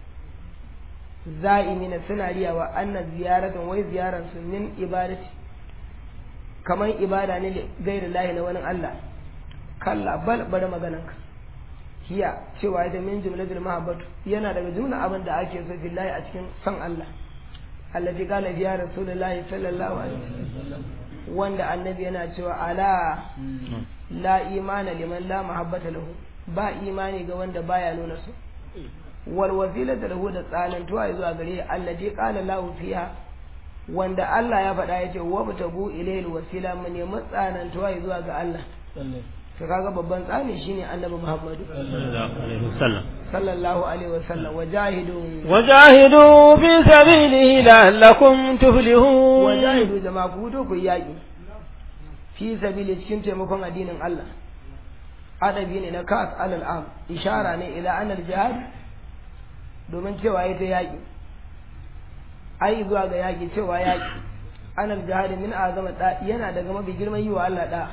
za'imina suna riyawa anna ziyaratan wai ziyaran su min ibadati kamar ibada ne gairu lahi na wani Allah kalla bal bari magananka hiya cewa ita min jumlatul mahabbatu yana daga jumla abin da ake so billahi a cikin san Allah allati qala ya rasulullahi sallallahu alaihi wasallam wanda annabi yana cewa ala la imana liman la mahabbata lahu ba imani ga wanda baya nuna su wal wasilatu lahu da tsanantuwa zuwa gare allati qala lahu fiha wanda Allah ya faɗa ya ce wa butagu ilayil wasila mu nemi tsanantuwa zuwa ga Allah to kaga babban tsani shine annabi Muhammadu sallallahu alaihi wasallam wajahidu wajahidu fi sabilihi la'allakum tuflihun wajahidu jama'a ku fito ku yaki fi sabili cikin taimakon addinin Allah adabi ne na kas alal am ishara ne ila anal jihad domin cewa ita yaki ai zuwa ga yaƙi cewa yaƙi anal jihadi min azama da yana daga mafi girman yi wa Allah da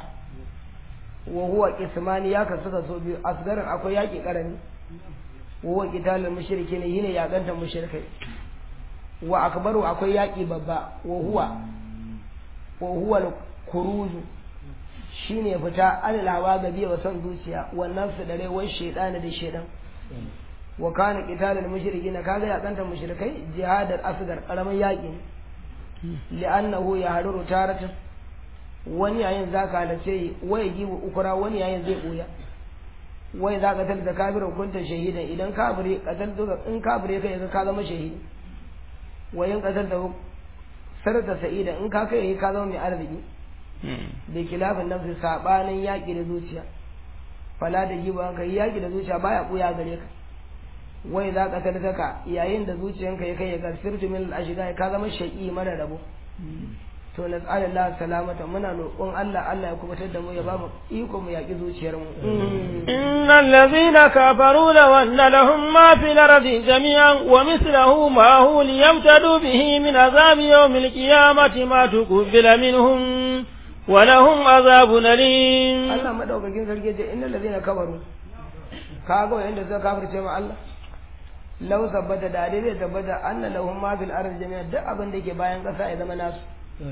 wa huwa qismani ya kasu so biyu asgarin akwai yaƙi karami wa huwa qitalul mushrikin yine yaƙantar mushrikai wa akbaru akwai yaƙi babba wa huwa wa huwa kuruzu shine fita alal hawa ga biya wa son zuciya wannan su da rai wai shaytan da shaytan wa kana qitalul mushrikina kaga ya kanta mushrikai jihadar asgar karamin yaki li'annahu yahduru taratan wani yayin zaka halace wai gibu ukura wani yayin zai boya wai za ka talta kafirin kunta shahidan idan kafire katal duka in kafire kai ka zama shahidi wayin kasar da sarta sa'ida in ka kai ka zama mai arziki da kilafin nafsi sabanin yaƙi da zuciya fala da giba ka yi yaƙi da zuciya baya ɓuya gare ka wai za ka ka yayin da zuciyanka ya kai ya gasirtu min al-ashida ka zama shaƙi mara rabo to na tsara Allah salamata muna roƙon Allah Allah ya kubutar da mu ya ba mu iko mu yaƙi zuciyar mu innal ladhina kafaru law anna lahum ma fil ardi jami'an wa mithluhu ma hu liyamtadu bihi min azabi yawmil qiyamati ma tuqbila minhum wa lahum azabun alim Allah madaukakin sarki ce innal ladhina kafaru kaga wanda suka kafirce ma Allah law sabbata da dai zai tabbata anna lahum ma fil ardi jami'an duk abin da ke bayan ƙasa ya zama nasu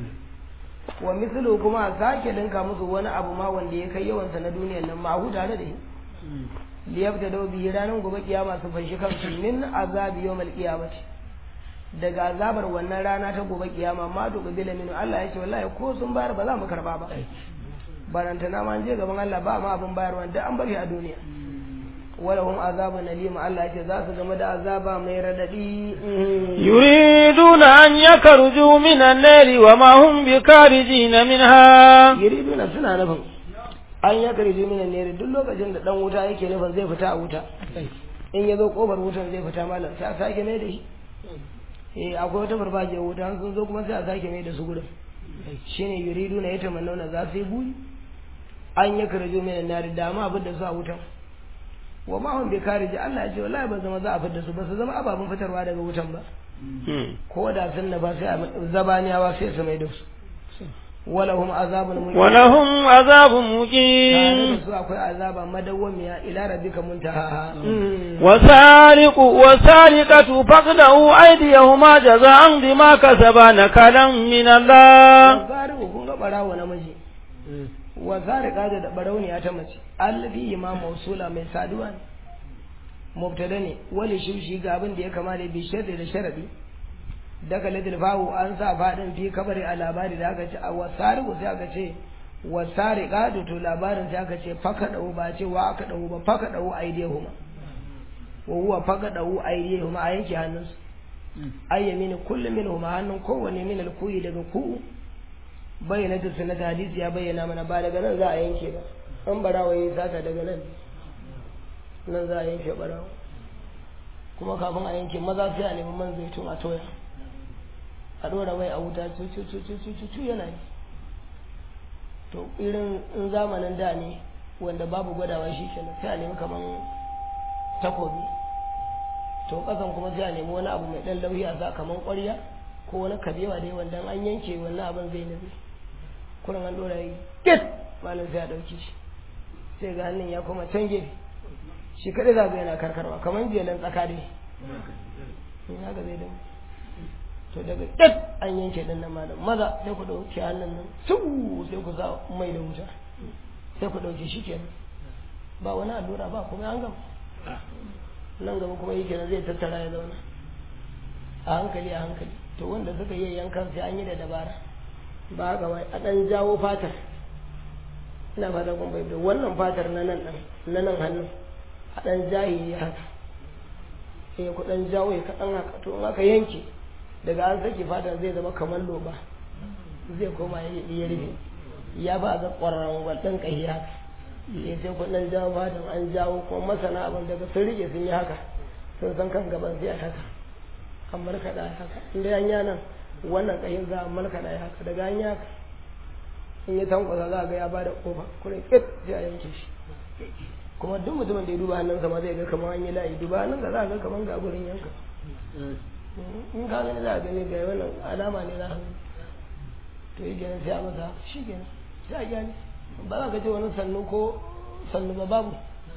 wa mislu kuma a sake dinka musu wani abu ma wanda ya kai yawansa na duniyar nan ma'ahu tare da shi liyabta da bihi ranar gobe kiyama su fashi kansu min azabi yawmal qiyamati daga azabar wannan rana ta gobe kiyama ma to bila min Allah ya ce wallahi ko sun bayar ba za mu karba ba barantana ma je gaban Allah ba ma abin bayarwa da an bari a duniya ولهم عذاب أليم الله يجزى ذات جمد عذاب من رددي يريدون أن يخرجوا من النار وما هم بخارجين منها يريدون سنة نفهم an ya karje mina ne duk lokacin da dan wuta yake nufin zai fita a wuta in ya zo kofar wutan zai fita malam sai a sake mai da shi eh akwai wata farfajiyar wuta sun zo kuma sai a sake mai da su gurin shine yuridu na yata mannauna za su yi buri an ya karje mina ne da ma abin da su a wutan wa ma hum bi kariji Allah ya ce wallahi ba zama za a fitar su ba su zama ababen fitarwa daga wutan ba ko da sun ba sai zabaniyawa sai su mai da su walahum azabun muqim walahum azabun tare muqim da su akwai azaba madawwamiya ila rabbika muntaha والسارق والسارقة فاقطعوا أيديهما جزاء بما كسبا نكالا من الله zariku kun ga barawo namiji wa zarika da barauniya ta mace allafi ma mausula mai saduwa ne mubtada ne wali shimshi ga abin da ya kama da bi sharri da sharadi daga ladil fahu an sa fadin fi kabari a labari da aka ce a wasariku sai aka ce wasarika da to labarin sai aka ce faka dawo ba ce wa aka dawo ba faka dawo aidehuma wa huwa faka dawo aidehuma a yanke hannunsu ayyamini kullum minhuma hannun kowanne min alkuyi daga ku bayyana ta sunnata hadisi ya bayyana mana ba daga nan za a yanke ba an barawa yi sata daga nan nan za a yanke barawa kuma kafin a yanke maza sai a nemi man zaitun a toya a ɗora wai a wuta cu yana yi to irin in zamanin da ne wanda babu gwadawa shi kenan sai a nemi kaman takobi to kasan kuma sai a nemi wani abu mai ɗan lauyi a sa kaman ƙwarya ko wani kabewa dai wanda an yanke wannan abin zai nabi kurin an ɗora yi get malam sai a ɗauki shi sai ga hannun ya koma can gefe shi kaɗai za ga yana karkarwa kaman jelan tsaka dai in haka zai damu to daga get an yanke ɗin nan malam maza sai ku ɗauki hannun nan su sai ku sa mai da wuta sai ku ɗauki shi kenan ba wani allura ba kuma an gama nan gaba kuma yi kenan zai tattara ya zauna a hankali a hankali to wanda suka yi yankan sai an yi da dabara ba haka wai a ɗan jawo fatar ina fata kun bai wannan fatar na nan ɗan na nan hannun a ɗan jaye ya haka sai ku ɗan jawo ya kaɗan haka to in aka yanke daga an saki fatar zai zama kamar loba zai koma ya rufe ya ba ga ƙwararren ɗan ƙahi haka sai sai ku ɗan jawo fatar an jawo kuma masana abin daga sun rike sun yi haka sun san kan gaban sai a haka an markaɗa ya haka inda an yi nan wannan ƙahin za a markaɗa ya haka daga an yi haka in ya tankwasa za a ga ya ba da ƙofa kuma ƙit sai a yanke shi kuma duk mutumin da ya duba hannunsa ma zai ga kamar an yi layi duba hannunsa za a ga kamar ga gurin yanka in ka gani za a gani ga wannan alama ne za a gani to yi kenan sai a masa haka shi kenan sai a gyani ba za ka ce wani sannu ko sannu ba babu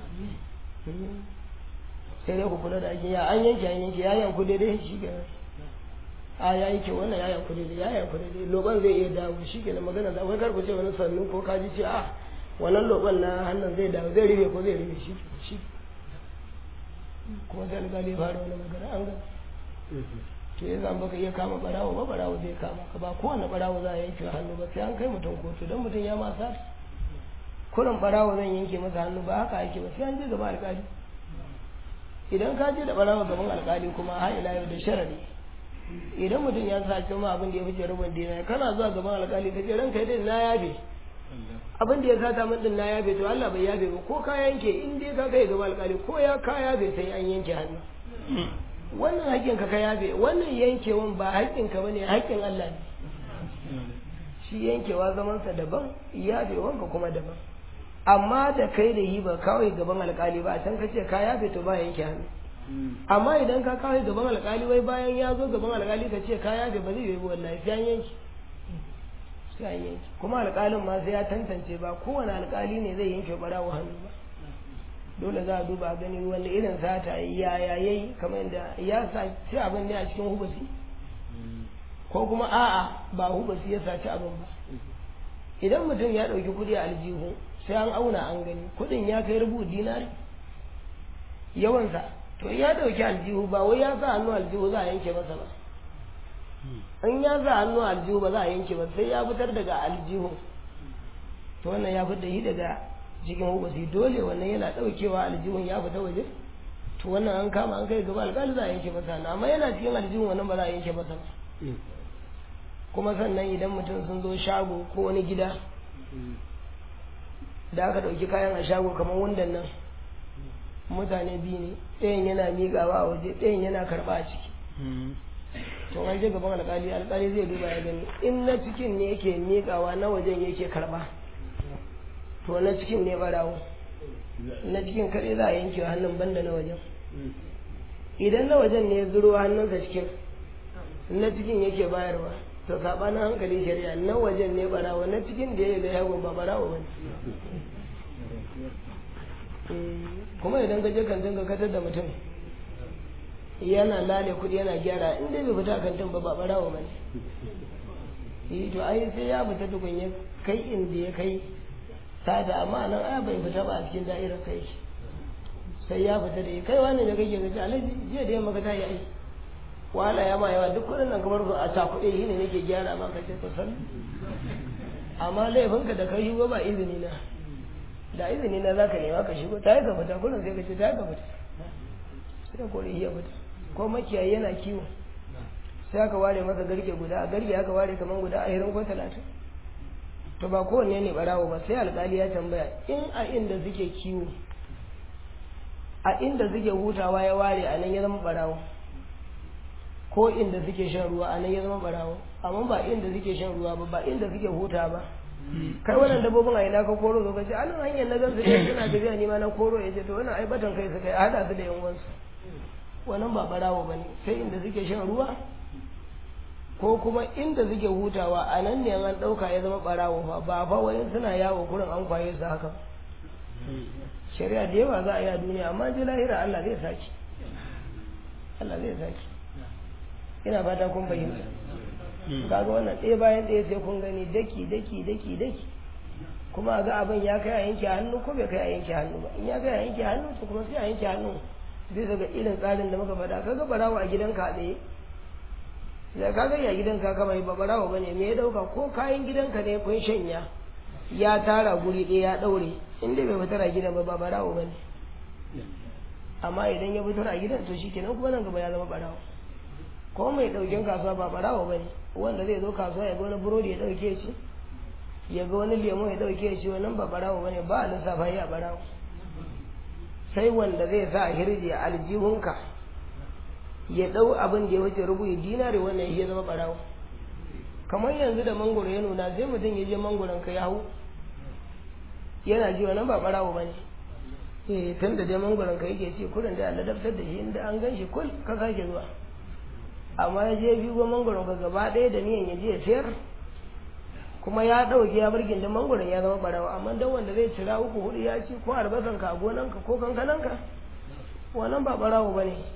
sai dai ku kula da aikin ya an yanke an yanke ya yanku daidai shi kenan a ya yanke wannan ya yanku daidai ya yanku daidai loban zai iya dawo shi kenan magana da wai karku ce wani sannu ko kaji ce a wannan loban na hannun zai dawo zai rufe ko zai rufe shi shi kuma sai alƙali ya fara wani magana an ga to ya zan baka iya kama barawo ba barawo zai kama ka ba kowane barawo za a yanke hannu ba sai an kai mutum kotu don mutum ya masa kurin barawo zan yanke masa hannu ba haka ake ba sai an je gaba alƙali idan ka je da barawa gaban alkali kuma har ila yau da sharadi idan mutum ya sace ma abin da ya fice rubun dina kana zuwa gaban alƙali ka ce ranka dai na yabe abin da ya sata min din na yabe to Allah bai yabe ba ko ka yanke in dai ka kai gaban alƙali ko ya ka yabe sai an yanke hannu wannan haƙƙin ka ka yabe wannan yankewan ba haƙƙin ka bane haƙƙin Allah ne shi yankewa zamansa daban yabewanka kuma daban amma da kai da yi ba kawai gaban alƙali ba a can ka ce ka yabe to ba yanke hannu amma idan ka kawai gaban alƙali wai bayan ya zo gaban alƙali ka ce ka yabe ba zai yi wallahi sai an yanke sai an yanke kuma alƙalin ma sai ya tantance ba kowane alƙali ne zai yanke ɓarawo hannu ba dole za a duba a gani wanda irin sata ya ya yayi kamar yadda ya saci abin ne a cikin hubusi ko kuma a'a ba hubusi ya saci abin ba idan mutum ya ɗauki kuɗi a aljihu sai an auna an gani kuɗin ya kai rubu dinari yawansa to ya ɗauki aljihu ba wai ya sa hannu aljihu za a yanke masa ba in ya sa hannu aljihu ba za a yanke ba sai ya fitar daga aljihu to wannan ya fitar shi daga cikin hukusi dole wannan yana ɗaukewa aljihun ya fita waje to wannan an kama an kai gaba alƙali za a yanke masa hannu amma yana cikin aljihun wannan ba za a yanke masa ba kuma sannan idan mutum sun zo shago ko wani gida da aka ɗauki kayan a shago kamar wundan nan mutane biyu ne ɗayan yana miƙawa a waje ɗayan yana karɓa a ciki to an je gaban alƙali alƙali zai duba ya gani in na cikin ne yake miƙawa na wajen yake karɓa to na cikin ne ɓarawo na cikin kaɗai za a yanke hannun banda na wajen idan na wajen ne ya zuro hannunsa cikin na cikin yake bayarwa to sabanin hankali shari'a na wajen ne barawa na cikin da ya da yagon ba barawa ba kuma idan ka je kantin ka katar da mutum yana lale kudi yana gyara in dai bai fita kantin ba ba barawa ba ne to ai sai ya fita tukun ya kai inda ya kai sada amma nan ai bai fita ba a cikin da'irar kai sai ya fita da ya kai wani da kake gaji alaji jiya da yamma ka tayi aiki wahala ya ma yawa duk kudin nan kamar a cakuɗe shi ne nake gyara maka ce to san amma laifinka da kai shigo ba izini na da izini na zaka nema ka shigo ta yi ka fita kullum sai ka ce ta yi ka fita sai ka kore iya fita ko makiyayi yana kiwo sai aka ware masa garke guda a garke aka ware kamar guda ashirin ko talatin to ba kowanne ne barawo ba sai alkali ya tambaya in a inda suke kiwo a inda suke hutawa ya ware a nan ya zama barawo ko inda suke shan ruwa a nan ya zama barawo amma ba inda suke shan ruwa ba ba inda suke huta ba kai wannan dabbobin a ina ka koro zo kace anan hanyar na gansu ne suna tafiya ni ma na koro ya ce to wannan ai batan kai suka yi hada su da yan wansu wannan ba barawo bane sai inda suke shan ruwa ko kuma inda suke hutawa a nan ne an dauka ya zama barawo fa ba fa wayan suna yawo kurin an kwaye su haka shari'a da yawa za a yi a duniya amma ji lahira Allah zai saki Allah zai saki ina fata kun fahimta kaga wannan ɗaya bayan ɗaya sai kun gani daki daki daki daki kuma ga abin ya kai a yanke hannu ko bai kai a yanke hannu ba in ya kai a yanke hannu to kuma sai a yanke hannu bisa ga irin tsarin da muka faɗa kaga barawa a gidanka a tsaye da kaga ya gidanka ka bai ba barawa bane me ya dauka ko kayan gidanka ne kun shanya ya tara guri ɗaya ya ɗaure in dai bai fitar a gidan ba ba barawa bane amma idan ya fitar a gidan to shikenan kuma nan gaba ya zama barawa ko mai ɗaukin kasuwa ba ɓarawo ba ne wanda zai zo kasuwa ya ga wani burodi ya ɗauke shi ya ga wani lemo ya ɗauke shi wannan ba ɓarawo ba ne ba a lissafa ya ɓarawo sai wanda zai sa hirji a aljihunka ya ɗau abin da ya wuce rubu ya dinare wannan ya zama ɓarawo kamar yanzu da mangoro ya nuna sai mutum ya je mangoron ka ya hau yana ji wannan ba ɓarawo ba ne eh tun da dai mangoron ka yake ce kurin da Allah daftar da shi inda an gan shi kul ka sake zuwa amma ya je biyu mangoron ka gaba ɗaya da niyan ya je ya sayar kuma ya ɗauki ya birgin da mangoron ya zama ɓarawa amma dan wanda zai cira uku hudu ya ci ko albasan ka a gonanka ko kankananka wannan ba ɓarawo ba ne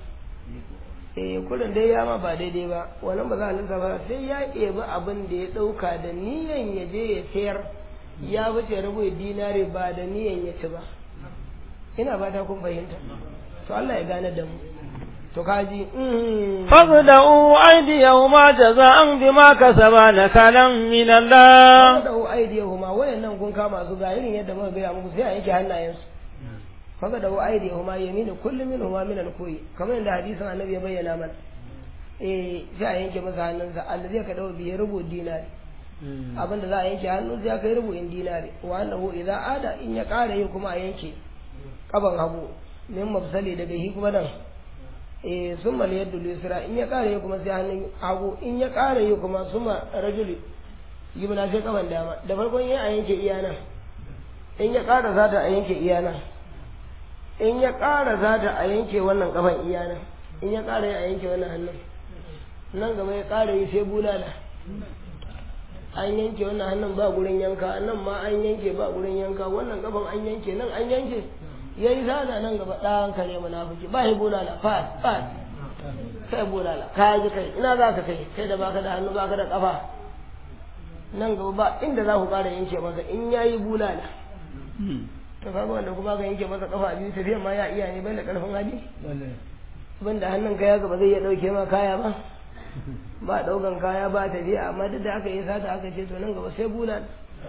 eh kudin dai ya ma ba daidai ba wannan ba za a lissafa sai ya ɗebi abin da ya ɗauka da niyan ya je ya sayar ya wuce rabu dinare ba da niyan ya ci ba ina ba ta kun fahimta to Allah ya gane da mu to kaji faqda'u aydiyahuma jaza'an bima kasaba nakalan min Allah faqda'u aydiyahuma wayannan kun kama su ga irin yadda muka gaya muku sai a yanke hannayensu faqda'u aydiyahuma yaminu kullu minhuma min al-kuyi kamar yadda hadisin annabi ya bayyana mana eh sai a yanke masa hannunsa Allah zai ka dawo biye rubu dinari abinda za a yanke hannun sai kai rubu in dinari wa annahu idza ada in ya ƙara yi kuma a yanke kaban hagu min mafsali daga hi kuma nan eh summa yadda lisra in ya ƙara yi kuma sai hannun hagu in ya ƙara yi kuma summa rajuli gibna sai kaban dama da farkon yi a yanke iya nan in ya ƙara zata a yanke iya nan in ya ƙara zata a yanke wannan kafan iya nan in ya ƙara yi a yanke wannan hannun nan gaba ya ƙara yi sai bulala an yanke wannan hannun ba gurin yanka nan ma an yanke ba gurin yanka wannan kafan an yanke nan an yanke ya yi zana nan gaba ɗan kare munafiki ba ya bulala fas fas kai bulala ka ji kai ina za ka kai kai da baka da hannu baka da kafa nan gaba ba inda za ku ƙara yanke masa in ya yi bulala to kaga wanda kuma ka yanke masa kafa biyu tafiya ma ya iya ne bai da ƙarfin hali banda hannun kaya gaba zai iya ɗauke ma kaya ba ba ɗaukan kaya ba tafiya amma duk da aka yi sata aka ce to nan gaba sai bulala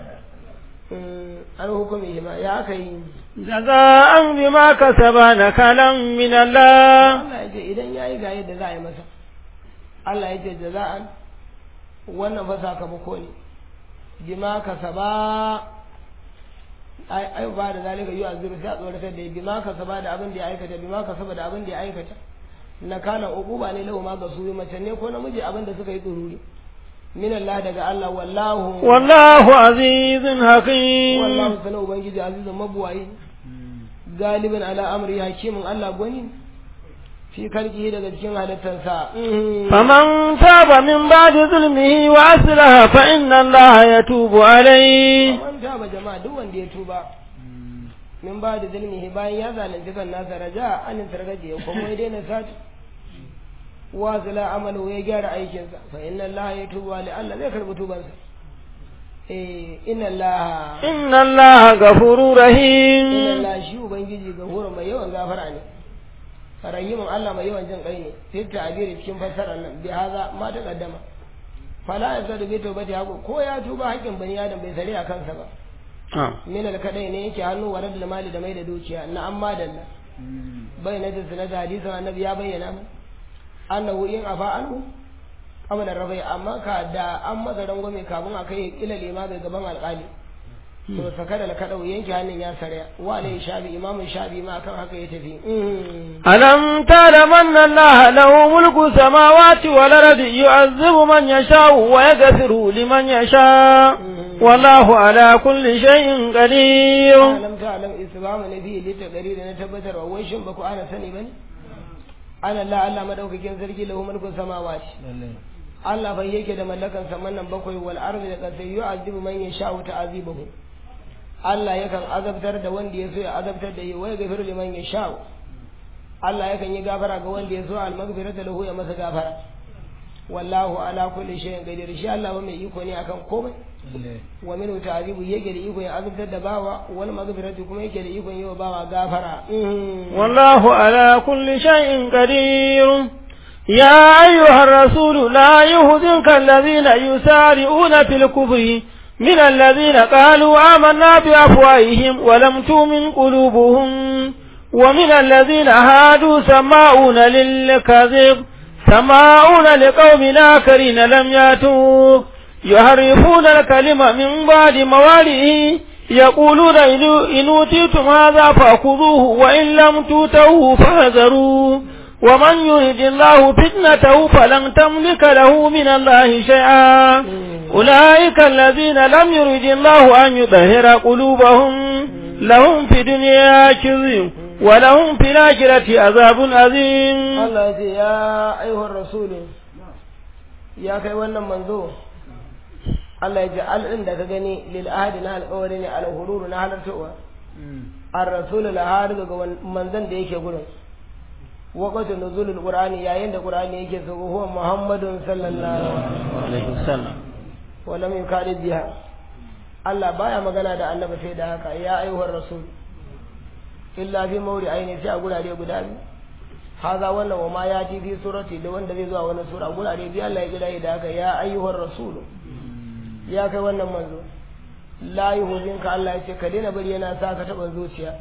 an hukumi shi ma ya aka yi jaza'an bima kasaba nakalan min Allah Allah ya ce idan yayi ga yadda za a yi masa Allah ya ce jaza'an wannan fa sakamako ne bima kasaba ai ai ba da zalika yu azuru sai a tsoratar da bima kasaba da abin da ya aikata bima kasaba da abin da ya aikata na kana uquba ne lahu ma ga su mace ne ko namiji abin da suka yi tsururi min Allah daga Allah wallahu wallahu azizun hakim wallahu sana ubangiji azizun mabuwayi galibin ala amri hakimin Allah gwani fi kalki daga cikin halittarsa faman taba min ba'di zulmihi wa aslaha fa inna Allah yatubu alayhi faman taba jama'a duk wanda ya tuba min ba'di zulmihi bayan ya zalunci kan nasa raja an targaje kuma ya daina sati wa zala amalu ya gyara aikinsa fa inna Allah yatubu alayhi Allah zai karbi tubansa eh inna Allah inna Allah ghafurur rahim inna Allah shi ubangiji gafurun mai yawan gafara ne rahimun Allah mai yawan jin kai ne sai ta abiri cikin fassarar nan bi haza ma ta kaddama fala ya zada bai toba ta hago ko ya tuba haƙƙin bani adam bai sare a kansa ba min al kadai ne yake hannu wa radul mali da mai da dukiya na amma dalla bai na da sunan hadisin annabi ya bayyana mu annahu in afa anhu qabla rabai amma ka da an masa rangwame kafin a kai ila lima ga gaban alƙali to sakada da kadau yanke hannun ya sarya wa ne shabi imamu shabi ma akan haka ya tafi alam ta'lam anna allaha lahu mulku samawati wal ardi yu'azzibu man yasha wa yaghfiru liman yasha wallahu ala kulli shay'in qadir alam ta'lam isbamu nabi li taqrir na tabbatar wa wai shin baku ana sani bane ana Allah Allah madaukakin sarki lahu mulku samawati Allah bai yake da mallakan saman nan bakwai wal ardi da kasai yu'azzibu man yasha wa ta'azibuhu Allah yakan azabtar da wanda ya so ya azabtar da yi wai gafiru liman ya sha Allah yakan yi gafara ga wanda ya so al-maghfirah da lahu ya masa gafara wallahu ala kulli shay'in qadir shi Allah ba mai iko ne akan komai wa min ta'zibu yake da iko ya azabtar da bawa wal maghfirah kuma yake da iko yi wa bawa gafara wallahu ala kulli shay'in qadir يا أيها الرسول لا يهزنك الذين يسارعون في الكفر من الذين قالوا آمنا بأفواههم ولم تؤمن قلوبهم ومن الذين هادوا سماؤون للكذب سماؤون لقوم آخرين لم ياتوا يحرفون الكلمة من بعد موالئه يقولون إن أوتيتم هذا فأخذوه وإن لم توتوه فاحذروا ومن يرد الله فتنته فلن تملك له من الله شيئا أولئك الذين لم يرد الله أن يطهر قلوبهم لهم في دنيا كذب ولهم في الآخرة عذاب عظيم الله يا أيها الرسول يا كي wannan manzo Allah ya ji al'in da ka gani lil ahadi na alƙawari ne al hururu na halartowa ar-rasul la har daga manzon da yake gurin waqatu nuzulul qur'ani yayin da qur'ani yake so huwa muhammadun sallallahu alaihi wasallam wa lam yukadi biha Allah baya magana da annabi sai da haka ya ayyuhar rasul illa fi mawri aini sai a gurare guda biyu haza wannan wa ma ya fi surati da wanda zai zuwa wani sura gurare biyu Allah ya gida da haka ya ayyuhar rasul ya kai wannan manzo la yuhzinka Allah ya ce ka daina bari yana sa ka taba zuciya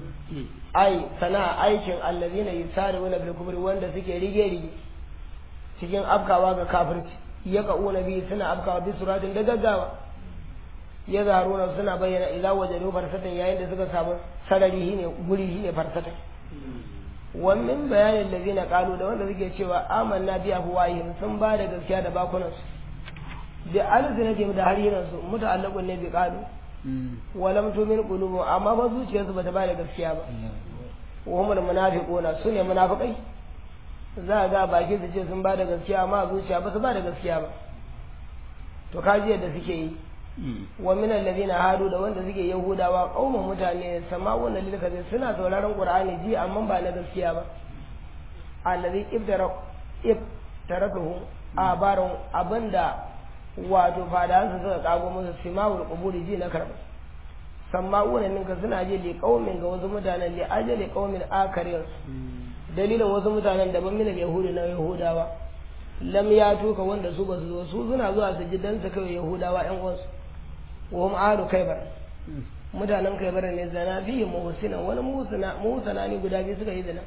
ai sana aikin allazina yusari'una bil kubri wanda suke rige rige cikin afkawa ga kafirci ya ka'una bi suna afkawa bi suratin da gaggawa ya zaruna suna bayyana idza wajadu farsatan yayin da suka samu sarari shine guri shine farsatan wa min bayanin ladina qalu da wanda suke cewa amanna bi afwahihim sun ba da gaskiya da bakunan su da alzinatihim da hariran su muta'allaqun ne bi qalu wa lam tu'min qulubu amma ba zuciyarsu bata ba da gaskiya ba wa humul munafiquna sune munafiqai za ga baki su ce sun ba da gaskiya amma zuciya ba su ba da gaskiya ba to kaji yadda suke yi wa min alladhina hadu da wanda suke yahudawa qaumun mutane sama'una lil kadhib suna sauraron qur'ani ji amma ba na gaskiya ba alladhi ibtara ibtaratuhu abarun abinda wato fadan su suka kago musu sima'ul quburi ji na karba sama'una minka suna ji li qaumin ga wasu mutanen li ajali qaumin akarin dalilin wasu mutanen daban min yahudi na yahudawa lam ya tuka wanda su ba su zo su suna zuwa su ji dan su kai yahudawa ƴan uwansu wa hum ahlu kaybar mutanen kaybar ne zana fi muhsina wani musana musana ne guda biyu suka yi zina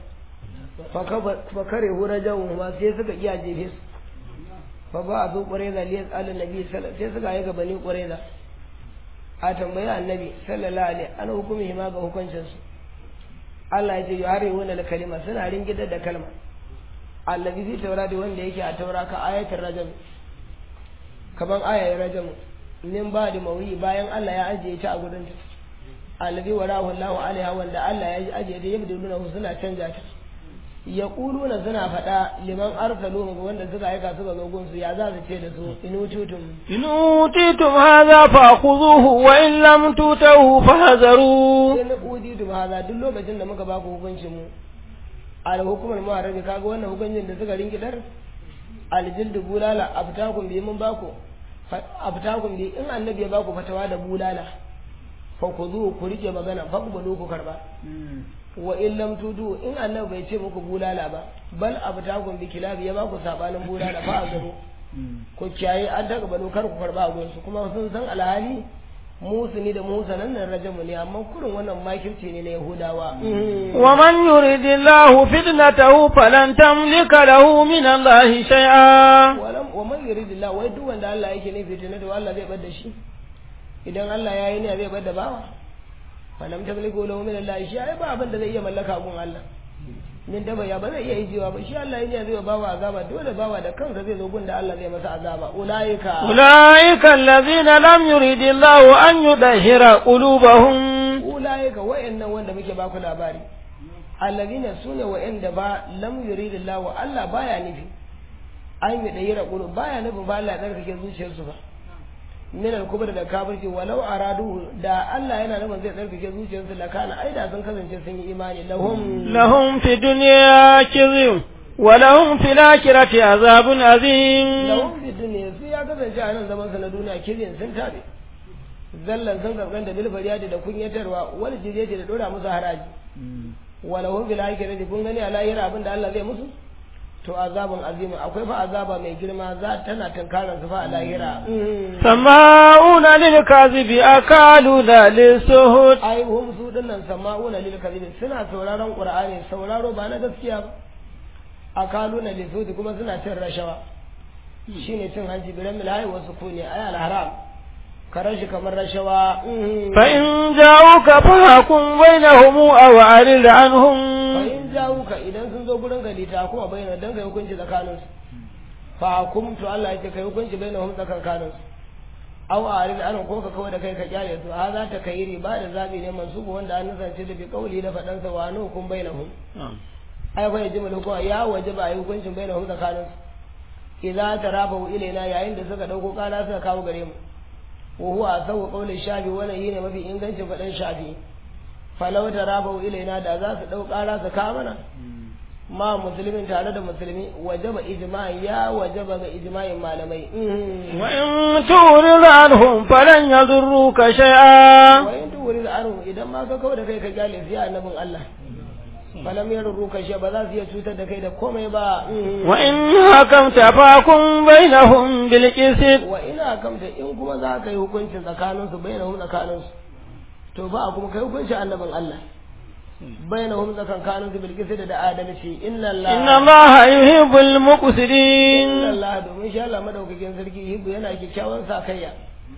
fa kare hura jawu ma sai suka iya jefe su fa ba a zo ƙwareza liyas ala nabi sai suka yi ga bani ƙwareza a tambayi annabi sallallahu alaihi an hukumi ma ga hukuncinsu Allah ya ce yuhari wani kalima suna ringidar da kalma allazi fi taurati wanda yake a taura ka ayatul rajam kaman ayar rajam min ba da mawi bayan Allah ya ajiye ta a gurin ta allazi warahu Allahu alaiha wanda Allah ya ajiye ta yabduluna suna canja ta yaquluna suna faɗa liman arsalu ga wanda suka aika suka zo gunsu ya za su ce da su inututum inututum hadha fa'khudhuhu wa in lam tutahu fahzaru in utitum hadha duk lokacin da muka ba ku hukuncin mu al hukumar muharrabi kaga wannan hukuncin da suka rinkidar aljildu bulala abtakum bi mun baku abtakum bi in annabi ya baku fatawa da bulala fa ku zo ku rike magana fa ku balo ku karba wa in lam tudu in annabi bai ce muku bulala ba bal abtakum bi kilabi ya baku sabanin bulala fa a garo ku kiyaye an daga balo kar ku karba a gonsu kuma sun san alhali musuni da musanan nan rajamu ne amma kurin wannan makirci ne na yahudawa wa man yuridillahu fitnatahu falan tamlika lahu min Allah shay'a walam wa man yuridillahu wai duk wanda Allah yake ne fitina da Allah zai bar da shi idan Allah ya yi ne zai bar da bawa falam tamliku lahu min Allah shay'a ba abin da zai iya mallaka gun Allah min da ya ba zai iya jiwa ba shi Allah ne zai bawa azaba dole bawa da kansa zai zo gun da Allah zai masa azaba ulaika ulaika allazina lam yuridillahu an yudahhira qulubahum ulaika wa'annan wanda muke ba ku labari allazina sune wa'anda ba lam yuridillahu Allah baya nufi an yudahhira qulub baya nufin ba Allah ya tsarkake zuciyarsu ba min al-kubr da kafirci walau aradu da Allah yana nufin zai tsarkake zuciyarsu la kana ai da sun kasance sun yi imani lahum lahum fi dunya kizim wa lahum fil akhirati azabun azim lahum fi dunya su ya kasance a nan zaman sa na duniya kizin sun tabe zallan sun karban da bil fariyadi da kunyatarwa wal jizyati da dora musu haraji wa lahum fil akhirati kun gani a lahira abin da Allah zai musu to azabun azima akwai fa azaba mai girma za tana tunkarar su fa a lahira sama'una lil kazibi akaluna lis suhud ai hum su dinnan sama'una lil kazibi suna sauraron qur'ani sauraro ba na gaskiya ba akaluna lis suhud kuma suna cin rashawa shine cin hanci biran milai wasu kune ai al haram karan shi kamar rashawa fa in ja'uka fahkum bainahum aw arid anhum in jawuka idan sun zo gurin gari ta kuma bayyana dan kai hukunci tsakanin su fa hukum to Allah ya ce kai hukunci bainahum tsakanin su aw arid an ko ka kawai da kai ka kyale su ha za ta kai riba da zabi ne mansubu wanda an nasance da bi kauli da fadan sa wa nu hukum bainahum ai fa yaji mulku ya wajaba ai hukuncin bainahum tsakanin su idza tarafu ilaina yayin da suka dauko kala suka kawo gare mu wa huwa asawu qawli shafi wannan yine mafi ingancin fadan shafi falau da rabau ilaina da za su ɗau ƙara su kawo mana ma musulmin tare da musulmi wajaba ijma'i ya wajaba ga ijma'in malamai wa in turid anhum falan yadurruka shay'a wa in turid anhum idan ma ka kawo da kai ka kyale su ya annabin Allah falam yadurruka shay'a ba za su iya cutar da kai da komai ba wa in hakamta fakum bainahum bil qist wa ina hakamta in kuma za ka yi hukuncin tsakaninsu bainahum tsakaninsu to ba a kuma kai hukunci annabin Allah bainahum tsakankanin su bilkisa da adalci inna Allah inna allaha yuhibbul muqsitin inna Allah domin shi Allah madaukakin sarki yuhibbu yana kyakkyawan sakayya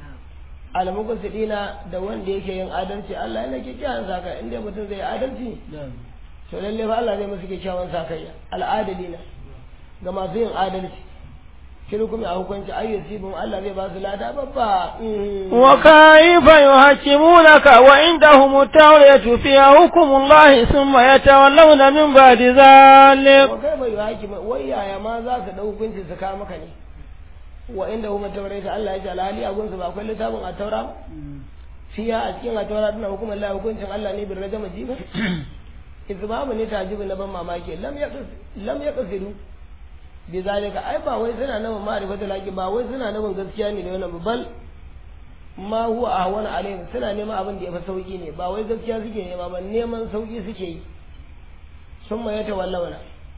almuqsidina da wanda yake yin adalci Allah yana kyakkyawan sakayya inda mutum zai adalci to lalle fa Allah zai musu kyakkyawan sakayya al'adalina ga masu yin adalci shirkum a hukunci ayyusibum Allah zai ba su lada babba wa kayfa yuhakkimunaka wa indahum at-tawratu fiha hukmullahi thumma yatawallawna min ba'di dhalik wa kayfa yuhakkimu wai yaya ma za su dau hukunci su kawo maka ne wa inda huma tawrata Allah ya ce alhali a gunsu ba akwai littafin a taura fiya a cikin a taura tana hukumar Allah hukuncin Allah ne bin rajama jiba izbabu ne tajibu na ban mamaki lam yaqis lam yaqsidu bi zalika ai ba wai suna nabin ma'rifatu laki ba wai suna nabin gaskiya ne da wannan bal ma huwa ahwana alaihim suna neman abin da ya fi sauki ne ba wai gaskiya suke nema ba neman sauki suke yi sun ma yata wallawana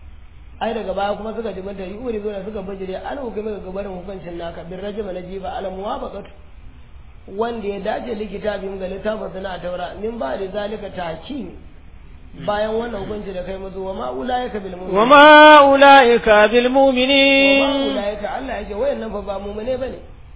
ai daga baya kuma suka ji mata yuri zuwa suka bajire an hukumi ga gabarin hukuncin naka bin rajama na jiba ala muwafaqatu wanda ya dace likita bin ga littafin suna taura min ba da zalika tahkim bayan wannan hukunci da kai musu wa ma ulaika bil mu'minin wa ma ulaika bil wa ma mu'minin ulaika Allah yake wayannan fa ba mu'mine bane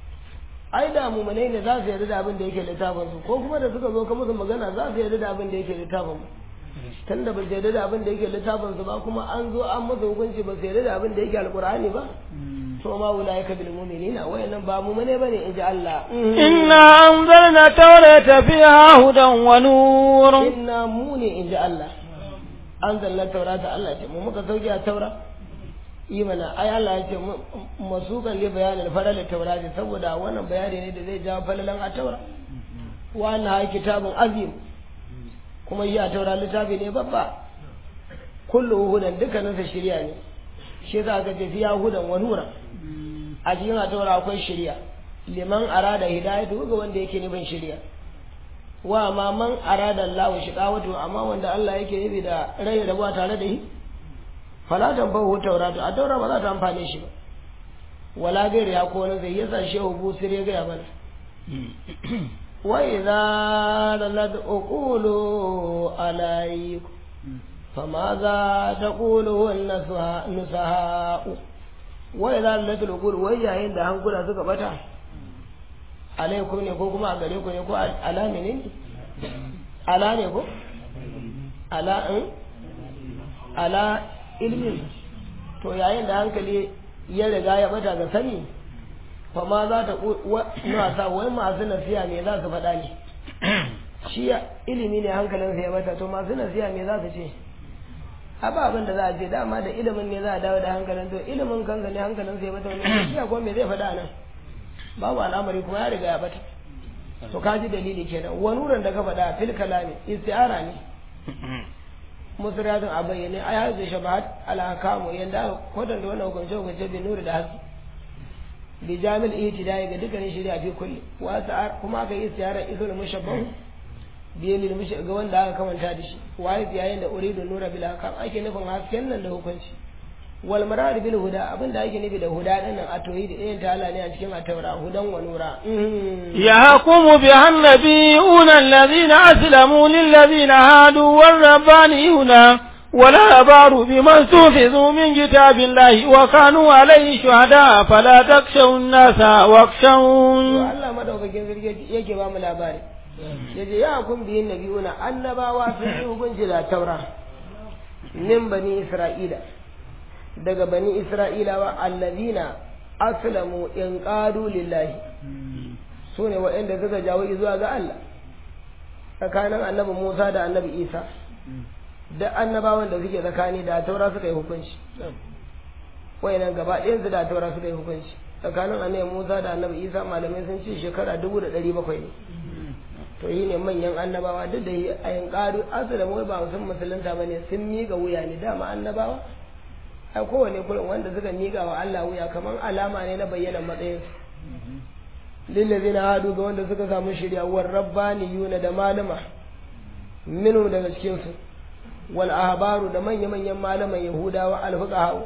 ai da mu'mine ne za su yarda da abin da yake littafin su ko kuma da suka zo ka musu magana za su yarda da abin da yake littafin mu tunda ba su yarda da abin da yake littafin su ba kuma an zo an musu hukunci ba su yarda da abin da yake alqur'ani ba to ma ulaika bil mu'minina wayannan ba mu'mine bane inji Allah inna anzalna tawrata fiha hudan wa nur inna mu ne inji Allah an zalla taurata Allah ce mu muka sauke a taura imana ai Allah ya ce masukan li bayanin falal taurati saboda wannan bayani ne da zai jawo falalan a taura wa anna kitabun azim kuma yi a taura littafi ne babba kullu hudan dukkaninsa shirya ne shi za ka ce fiya hudan wa nura a cikin a taura akwai shirya liman arada hidayatu ga wanda yake nufin shirya wa ma man arada Allah shiqawatu amma wanda Allah yake nufi da rai da ba tare da shi fala tambahu tauratu a taura ba za ta amfane shi ba wala gairi ya ko wani zai yasa shehu busir ya gaya mana wa idza lalad uqulu alaykum فماذا تقوله النسهاء وإذا لت الأقول ويا da hankula suka bata alaikum ne ko kuma a gare ku ne ko ala ne ala ne ko ala in ala ilmin to yayin da hankali ya riga ya bata ga sani fa ma za ta sa wai masu nasiya me za su faɗa ne shi ilimi ne hankalinsa ya bata to masu nasiya me za su ce ba abin da za a ce dama da ilimin ne za a dawo da hankalin to ilimin kansa ne hankalin sai bata wani shi ko me zai faɗa nan babu al'amari kuma ya riga ya bata to ka ji dalili kenan wani wurin da ka faɗa fil kalami isti'ara ne musriyatin a bayyane ai har da shabahat al-ahkamu yanda aka kwatanta wannan hukunce hukunce bi nuri da haske bi jamil itidai ga dukkanin shari'a fi kulli wa kuma aka yi isti'ara isul mushabbahu biye lil mushi ga wanda aka kamanta da shi waye yayin da uridu nura bil hakam ake nufin hasken nan da hukunci wal marad bil huda abinda ake nufi da huda din nan a toyi da irin tala ne a cikin ataura hudan wa nura يحكم بها النبيون الذين أسلموا للذين هادوا والربانيون والأبار بما استحفظوا من كتاب الله وكانوا عليه شهداء فلا تخشوا الناس واخشون Allah madaukakin sarki yake ba mu labari yace ya kun biyin nabiyuna annabawa sun yi hukunci da taura min bani isra'ila daga bani isra'ilawa allazina aslamu in qadu lillahi sune waɗanda suka jawo zuwa ga Allah tsakanin annabi Musa da annabi Isa da annabawan da suke tsakani da taura suka yi hukunci wayannan gaba ɗayan su da taura suka yi hukunci tsakanin annabi Musa da annabi Isa malamai sun ce shekara dubu da ɗari bakwai ne to yi ne manyan annabawa duk da yi a yin ƙaru asalin wai ba sun musulunta ba ne sun miƙa wuya ne dama annabawa a kowane kullum wanda suka miƙa wa Allah wuya kamar alama ne na bayyana matsayinsu lillazina hadu ga wanda suka samu shirya war rabbaniyuna da malama minu daga cikin su wal ahbaru da manya manyan malaman yahudawa al fuqaha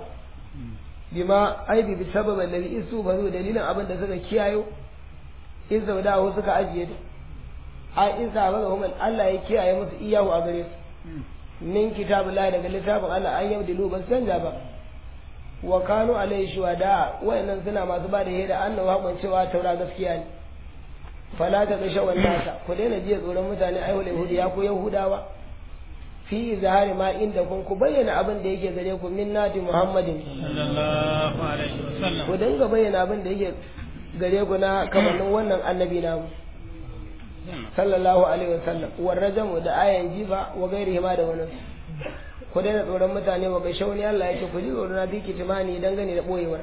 bima aibi bi sababa alladhi isu bazu dalilin abin da suka kiyayo in saudahu suka ajiye a in sa ba ga Allah ya kiyaye musu iyahu a gare su min kitabullahi daga littafin Allah an yabdilu ba su canja ba wa kanu alaihi shuhada wayannan suna masu ba da hira annahu haƙon cewa taura gaskiya ne fala ta gasha nasa ku daina jiya tsoron mutane ai wala yahudiya ko yahudawa fi zahari ma inda kun ku bayyana abin da yake gare ku min nati muhammadin sallallahu alaihi wasallam ku dinga bayyana abin da yake gare ku na kamannin wannan annabi namu sallallahu alaihi wasallam warrajamu da ayan jifa wa gairihi ma da wani ku daina tsoron mutane wa gaishe wani Allah yake ku ji tsoro na bi kitimani dangane da boyewar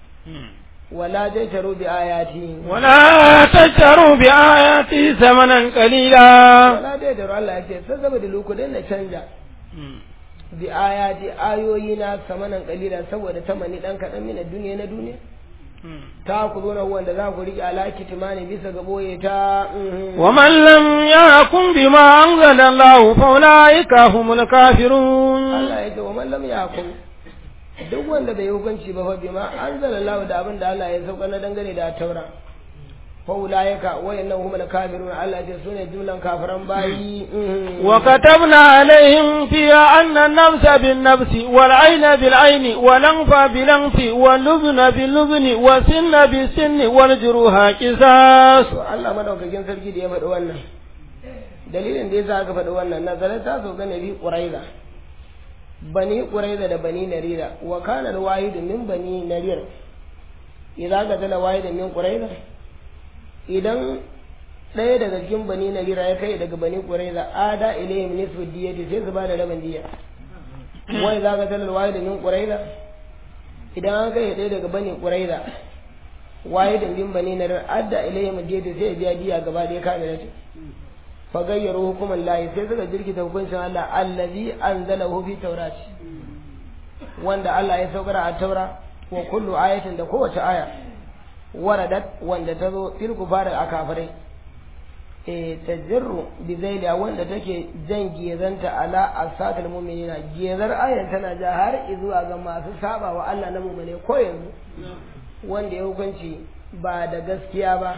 wala tajtaru bi ayati ولا تشتروا بآياتي ثمنا قليلا wala tajtaru Allah yake sai saboda loku daina canja bi ayati ayoyi na samanan kalila saboda tamani dan kadan mina duniya na duniya ta ku zo na wanda za ku rike alaki timani bisa ga boye ta mhm. ومن لم يحكم بما أنزل الله فأولئك هم الكافرون Allah ya ce wa man lam yahkum duk wanda bai hukunci ba fa bima anzalallahu da abin da Allah ya sauka na dangane da taura fa ulaika wayannan humul kafirun Allah ya ce sune jumlan kafiran bayi mhm. وكتبنا عليهم فيها أن النفس بالنفس والعين بالعين والأنف بالأنف واللبن باللبن والسن بالسن والجروح قصاص to Allah madaukakin sarki da ya faɗi wannan dalilin da yasa aka faɗi wannan nazarin ta so ga nabi quraiza bani quraiza da bani narira wa kana alwahidu min bani narir idza ga tala wahidu min quraiza idan ɗaya daga cikin bani narira ya kai daga bani quraiza ada ilayhim nisfu diyati sai su bada rabin diya wa idza ga tala wahidu min quraiza idan an kai ɗaya daga bani quraiza wahidin min bani narir adda ilayhim diyati sai ya biya diya gaba da ya kame da fa gayyaru hukuman lahi sai suka jirkita hukuncin Allah allazi anzalahu fi taurati wanda Allah ya saukar a taura wa kullu ayatin da kowace aya waradat wanda ta zo fil kufar a kafirai e tajirru bi zaida wanda take jan gezanta ala asatul mu'minina gezar ayan tana ja har zuwa ga masu saba wa Allah na mu'mine ko yanzu wanda ya hukunci ba da gaskiya ba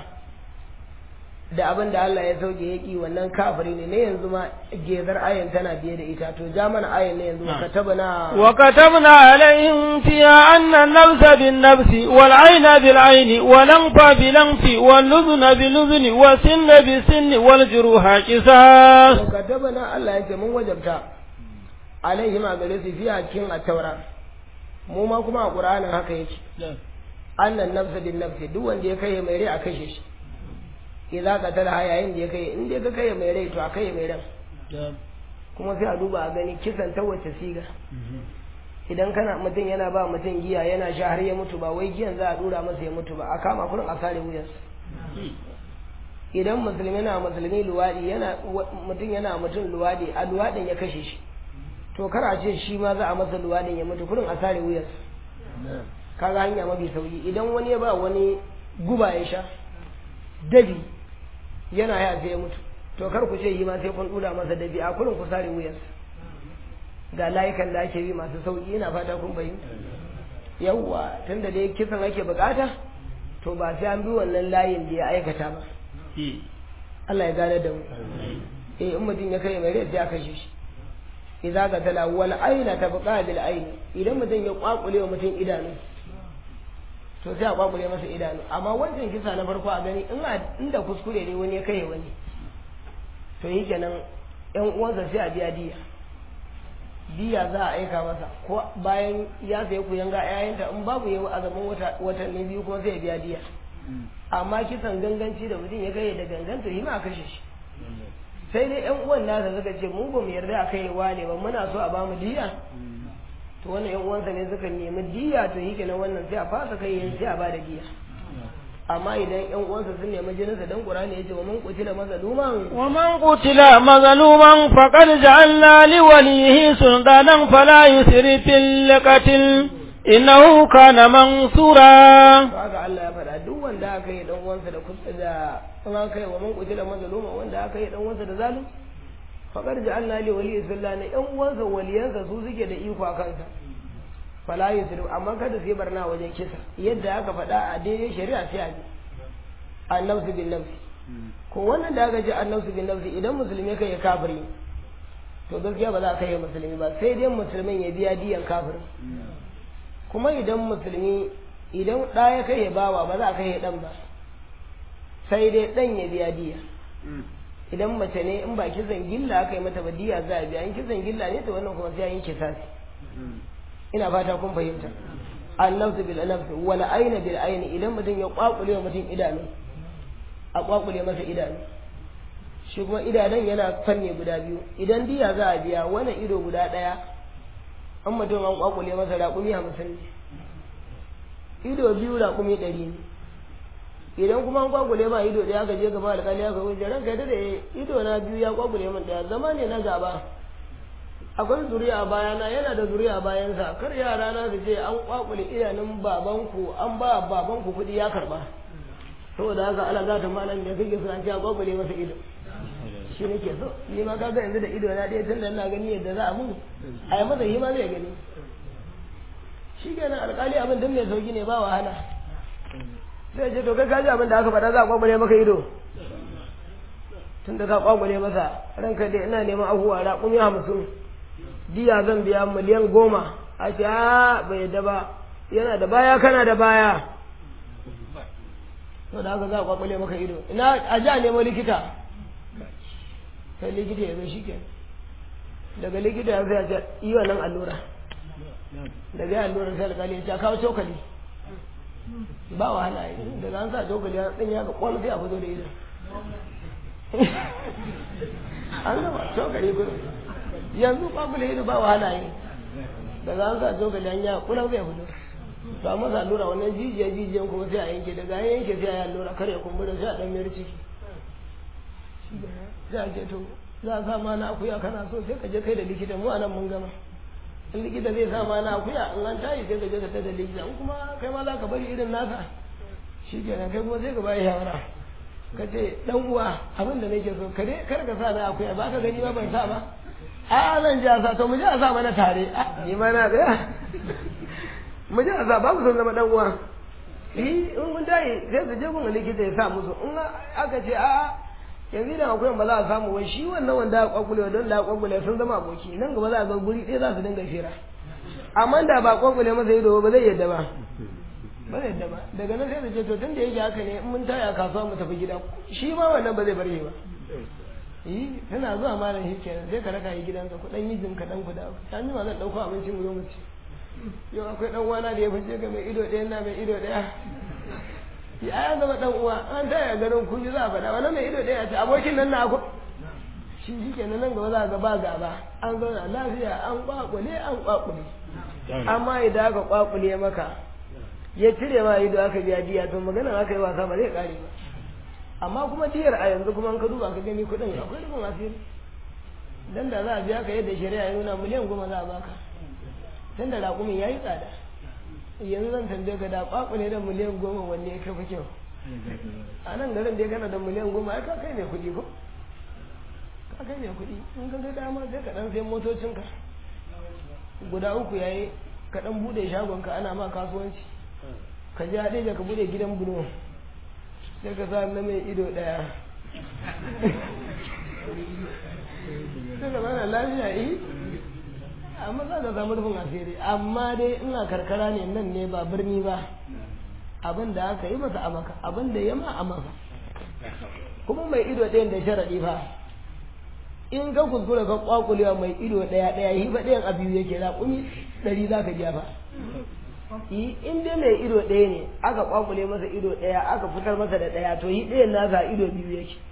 da abin da Allah ya sauke ya ki wannan kafiri ne ne yanzu ma gezar ayan tana biye da ita to ja mana ayan ne yanzu ka taba na وكتبنا عليهم فيها أن النفس بالنفس والعين بالعين والأنف بالأنف واللذن باللذن والسن بالسن والجروح قصاص to ka taba na Allah ya ce mun wajabta alaihi ma gare su fiya cikin at-taura mu ma kuma a Qur'anin haka yake annan nafsa bin nafsi duk wanda ya kai mai rai a kashe shi idza qatala yayin da ya kai in dai ka kai mai rai to a kai mai ran kuma sai a duba a gani kisan ta wace siga idan kana mutum yana ba mutum giya yana sha har ya mutu ba wai giyan za a dura masa ya mutu ba a kama kurin a sare wuyansa idan musulmi na musulmi luwadi yana mutum yana mutum luwadi a luwadin ya kashe shi to kar a ce shi ma za a masa luwadin ya mutu kurin a sare wuyansa kaga hanya mafi sauki idan wani ya ba wani guba ya sha dabi yana ya sai ya mutu to kar ku ce yi ma sai kun dura masa dabi a kurin ku sare wuyansa ga layukan da ake bi masu sauki ina fata kun fahimta yawwa tunda dai kisan ake bukata to ba sai an bi wannan layin da ya aikata ba Allah ya gane da mu eh in mutum ya kai mai rai sai a kashe shi idza ga tala wal aina tabqa bil ain idan mutum ya kwakule wa mutum idanu to sai a kwakule masa idanu amma wancan kisa na farko a gani in inda kuskure ne wani ya kai wani to yi kenan yan uwansa sai a biya diya diya za a aika masa ko bayan ya sayi ku yanga ƴaƴanta in babu yau a zaman wata watanni biyu kuma sai ya biya diya amma kisan ganganci da mutum ya kai da ganganta yi ma a kashe shi sai dai yan uwan nasa suka ce mu ba mu yarda a kai wane ba muna so a ba mu diya to wannan yan uwansa ne suka nemi diya to yi kenan wannan sai a fasa kai yin sai a ba da diya amma idan yan uwansa sun nemi jininsa dan qur'ani yace wa man qutila mazluman wa man qutila mazluman faqad ja'alna li walihi sultanan fala yusrif fil qatl innahu kana mansura haka Allah ya faɗa duk wanda aka yi dan uwansa da kusa da an kai wa man qutila mazluman wanda aka yi dan uwansa da zalim faqad ja'alna li walihi sultanan yan uwansa waliyansa su suke da iko a kansa fala yusrif amma kada sai barna wajen kisa yadda aka faɗa a daidai shari'a sai a ji annabsu bin nafsi ko wannan da aka ji annabsu bin nafsi idan musulmi kai kafiri to gaskiya ba za a kai musulmi ba sai dai musulmin ya biya diyan kafirin kuma idan musulmi idan ɗa ya kai ya bawa ba za a kai ɗan ba sai dai ɗan ya biya diya idan mace ne in ba kisan gilla aka yi mata ba diya za a biya in kisan gilla ne to wannan kuma sai an yi kisasi ina fata kun fahimta annafsu bil nafsi wal ayna bil ayni idan mutum ya kwakule wa mutum idanu a kwakule masa idanu shi kuma idanun yana fanne guda biyu idan diya za a biya wani ido guda ɗaya an mutum an kwakule masa raƙumi hamsin ne ido biyu raƙumi ɗari ne idan kuma an kwakule ma ido ɗaya ka je gaba alƙali aka wuce ranka da ido na biyu ya kwakule min ɗaya zama ne na gaba akwai zuriya a bayana yana da zuriya a bayansa kar yara na su ce an kwakule idanun babanku an ba babanku kuɗi ya karba saboda haka ala za ta malam da kake suna cewa kwakule masa ido shi nake so ni ma kaga yanzu da ido na ɗaya tunda ina gani yadda za a mun a yi masa hima zai gani shi kenan alƙali abin duk mai sauki ne ba wahala sai ce to kai kaji abin da aka faɗa za a kwakule maka ido tun da ka kwakule masa ranka dai ina neman abubuwa raƙumi hamsin diya zan biya miliyan goma a ce a bai yadda ba yana da baya kana da baya to da haka za a kwakwale maka ido ina a ja nemo likita sai likita ya zo shi ke daga likita ya zai ce yi wannan allura daga yi allura sai alkali ya ce kawo cokali ba wahala yi daga an sa cokali ya tsin ya ga kwallo sai a fito da ido an gama cokali gudu yanzu kwakwale ido ba wahala yi daga an sa cokali an ya kulan zai fito ba masa allura wannan jijiya jijiyan kuma sai a yanke daga an yanke sai a yi allura kare kumbura sai a dan mayar ciki za a ce to za a sa ma na akuya kana so sai ka je kai da likita mu anan mun gama in likita zai sa ma na akuya in an tayi sai ka je ka ta da likita in kuma kai ma za ka bari irin nasa shi kenan kai kuma sai ka bayi shawara ka ce dan uwa abin da nake so kare kar ka sa na akuya ba ka gani ba ban sa ba a zan ji a sa to mu je a sa mana tare ni ma na tsaya mu je a sa ba ku son zama dan uwa eh in mun tayi sai su je gun likita ya sa musu in aka ce a yanzu da akwai ba za a samu wai shi wannan wanda aka kwakule don da aka kwakule sun zama aboki nan gaba za a ga guri ɗaya za su dinga fira amma da ba kwakule masa ido ba zai yadda ba ba zai yadda ba daga nan sai da ce to tun da yake haka ne in mun taya kasuwa mu tafi gida shi ma wannan ba zai bar shi ba yi tana zuwa malam shi kenan sai ka raka yi gidanka ku dan yi jin ka dan ku da ta ji ma zan dauko abincin mu zo mu ci yau akwai dan uwana da ya fice ga mai ido ɗaya na mai ido ɗaya ya ya zama dan uwa an taya garin kun ji za a faɗa wannan mai ido ɗaya ce abokin nan na ku shi shi kenan nan gaba za ga ba gaba an zauna lafiya an kwakule an kwakule amma idan aka kwakule maka ya cire ma ido aka biya diya to maganar aka yi wasa ba zai kare ba amma kuma diyar a yanzu kuma ka duba ka gani kuɗin akwai rubin asiri dan da za a biya ka yadda shari'a ya nuna miliyan goma za a baka tun da raƙumin ya yi tsada yanzu zan tambaye ka da kwakule da miliyan goma wanne ya kafa kyau a nan garin da ya gana da miliyan goma ai ka kai mai kuɗi ko ka kai mai kuɗi in ka ga dama sai ka ɗan sai motocinka guda uku yayi ka ɗan buɗe shagonka ana ma kasuwanci ka je haɗe ka buɗe gidan bulo sai ka sa na mai ido ɗaya sai ka bana lafiya yi amma za ka samu rufin asiri amma dai ina karkara ne nan ne ba birni ba abin da aka yi masa a maka abin da ya ma a maka kuma mai ido ɗayan da sharaɗi fa in ka kuskura ka kwakulewa mai ido ɗaya ɗaya yi ba ɗayan a biyu yake raƙumi ɗari za ka biya ba in dai mai ido ɗaya ne aka kwakule masa ido ɗaya aka fitar masa da ɗaya to yi ɗayan nasa ido biyu yake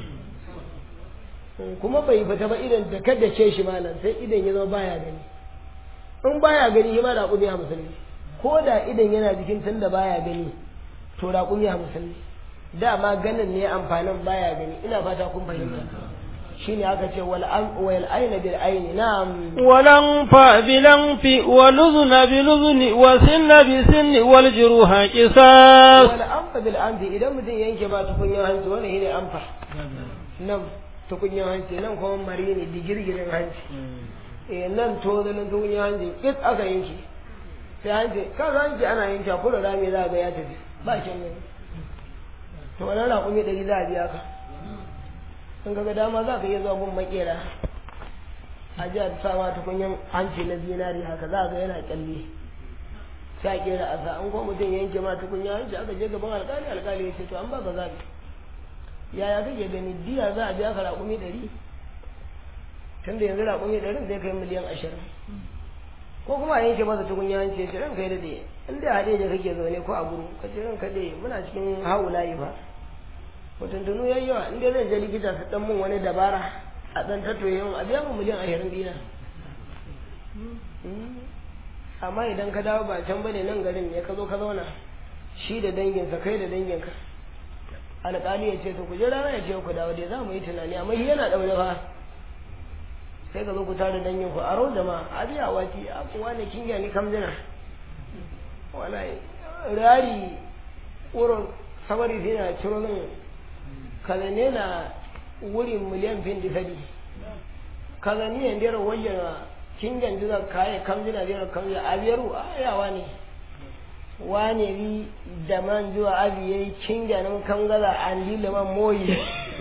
kuma bai fita ba idan da kada ce shi malam sai idan ya zama baya gani in baya gani shi ma raƙumi hamsin ne ko da idan yana jikin tun da baya gani to raƙumi hamsin ne dama ganin ne amfanin baya gani ina fata kun fahimta shine aka ce wal wal ayna bil ayni na'am walan fa bilan fi wal uzna bil uzni wa sinna bi sinni wal juruha qisas wal anfa bil anfi idan mutum yanke ba tukunyar hanci wannan shine anfa nan tukunyar hanci nan kuma mari ne digirgirin hanci eh nan to da nan tukunyar hanci kit aka yanke sai hanci kan hanci ana yanke kula rami za ga ya tafi ba shan gani to wannan raƙumi ɗari za a biya ka in ga dama za ka iya zuwa gun makera a ji a sama tukunyan hanci na zinari haka za ga yana kyalle sai a kera asa an kuma mutum yanke ma tukunya hanci aka je gaban alkali alkali ya ce to an ba ka zaɓi yaya kake gani diya za a biya ka raƙumi ɗari tun da yanzu raƙumi ɗarin zai kai miliyan ashirin ko kuma a yanke masa tukunya hanci ya ce ran kai daɗe in da haɗe ne kake zaune ko a guru ka ce ran kaɗe muna cikin haulayi fa mutuntunu ya yi yawa in dai zan je likita su ɗan mun wani dabara a ɗan tattoye mun a biya mu miliyan ashirin dina amma idan ka dawo ba can bane nan garin ne ka zo ka zauna shi da danginsa kai da danginka alƙali ya ce to ku je rana ya ce ku dawo dai za mu yi tunani amma shi yana ɗaure fa sai ka zo ku tare dangin ku a rau da ma a biya wati a kuwa ne kin gani kam jina wallahi rari wurin sabari sai na ciro min kaza ne na wurin miliyan fin di sadi kaza ni yan dera wajen kin ganji da kaye kam jina dera kam jina a biyaru a yawa ne wane bi da man zuwa abi yayi kin ganin kan gaza an dile man moyi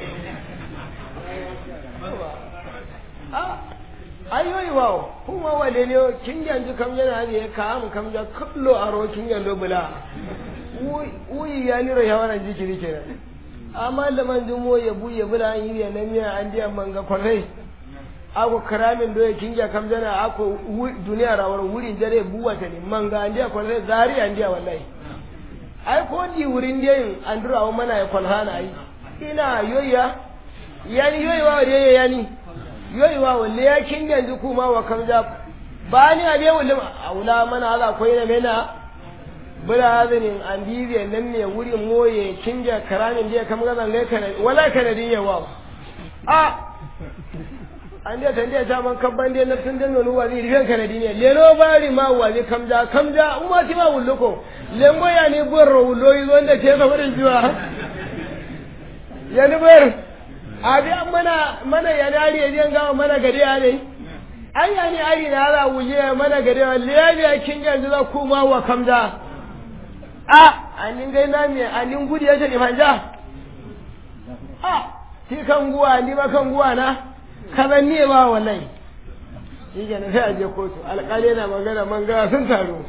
ayoyi wa kuma wale ne kin ganji kam jina abi ya kam kam da kullo aro kin gando bula uyi ya nira yawaran jikiri kenan amma da man jumo ya buye bula an yi na miya an diya manga kwarai ako karamin doye kinja kam jana ako duniya rawar wurin dare buwa ta ne manga an diya kwarai zari an diya wallahi ai ko di wurin diyin an dura wa mana ya kwalhana ai ina yoya yani yoyi wa wade yani yoyi wa walle ya kinja yanzu kuma wa kamja ba ni a biya wulle aula mana ala koyi na mena bula hazinin an bibiya nan ne wurin moye kinja karamin da ya kama gazan gai kanadi wala kanadin yawa a an da tan da ta man kabban da nafsin da nono wa zai rigan kanadi ne leno bari ma wa zai kamja kamja umma ti ma wulluko lengo ya ne borro wullo yi wanda ke sa wurin jiwa ya ni bar abi an mana mana ya nari ya je gawa mana gade ya ne an ya ni ari na za wuje mana gade wa liya kinja za kuma wa kamja a anin gai na me anin gudu ya ce ifanja a ti kan guwa ni ba kan guwa na kazan ne ba wallahi shi ke sai a je kotu alƙali yana magana man gara sun taru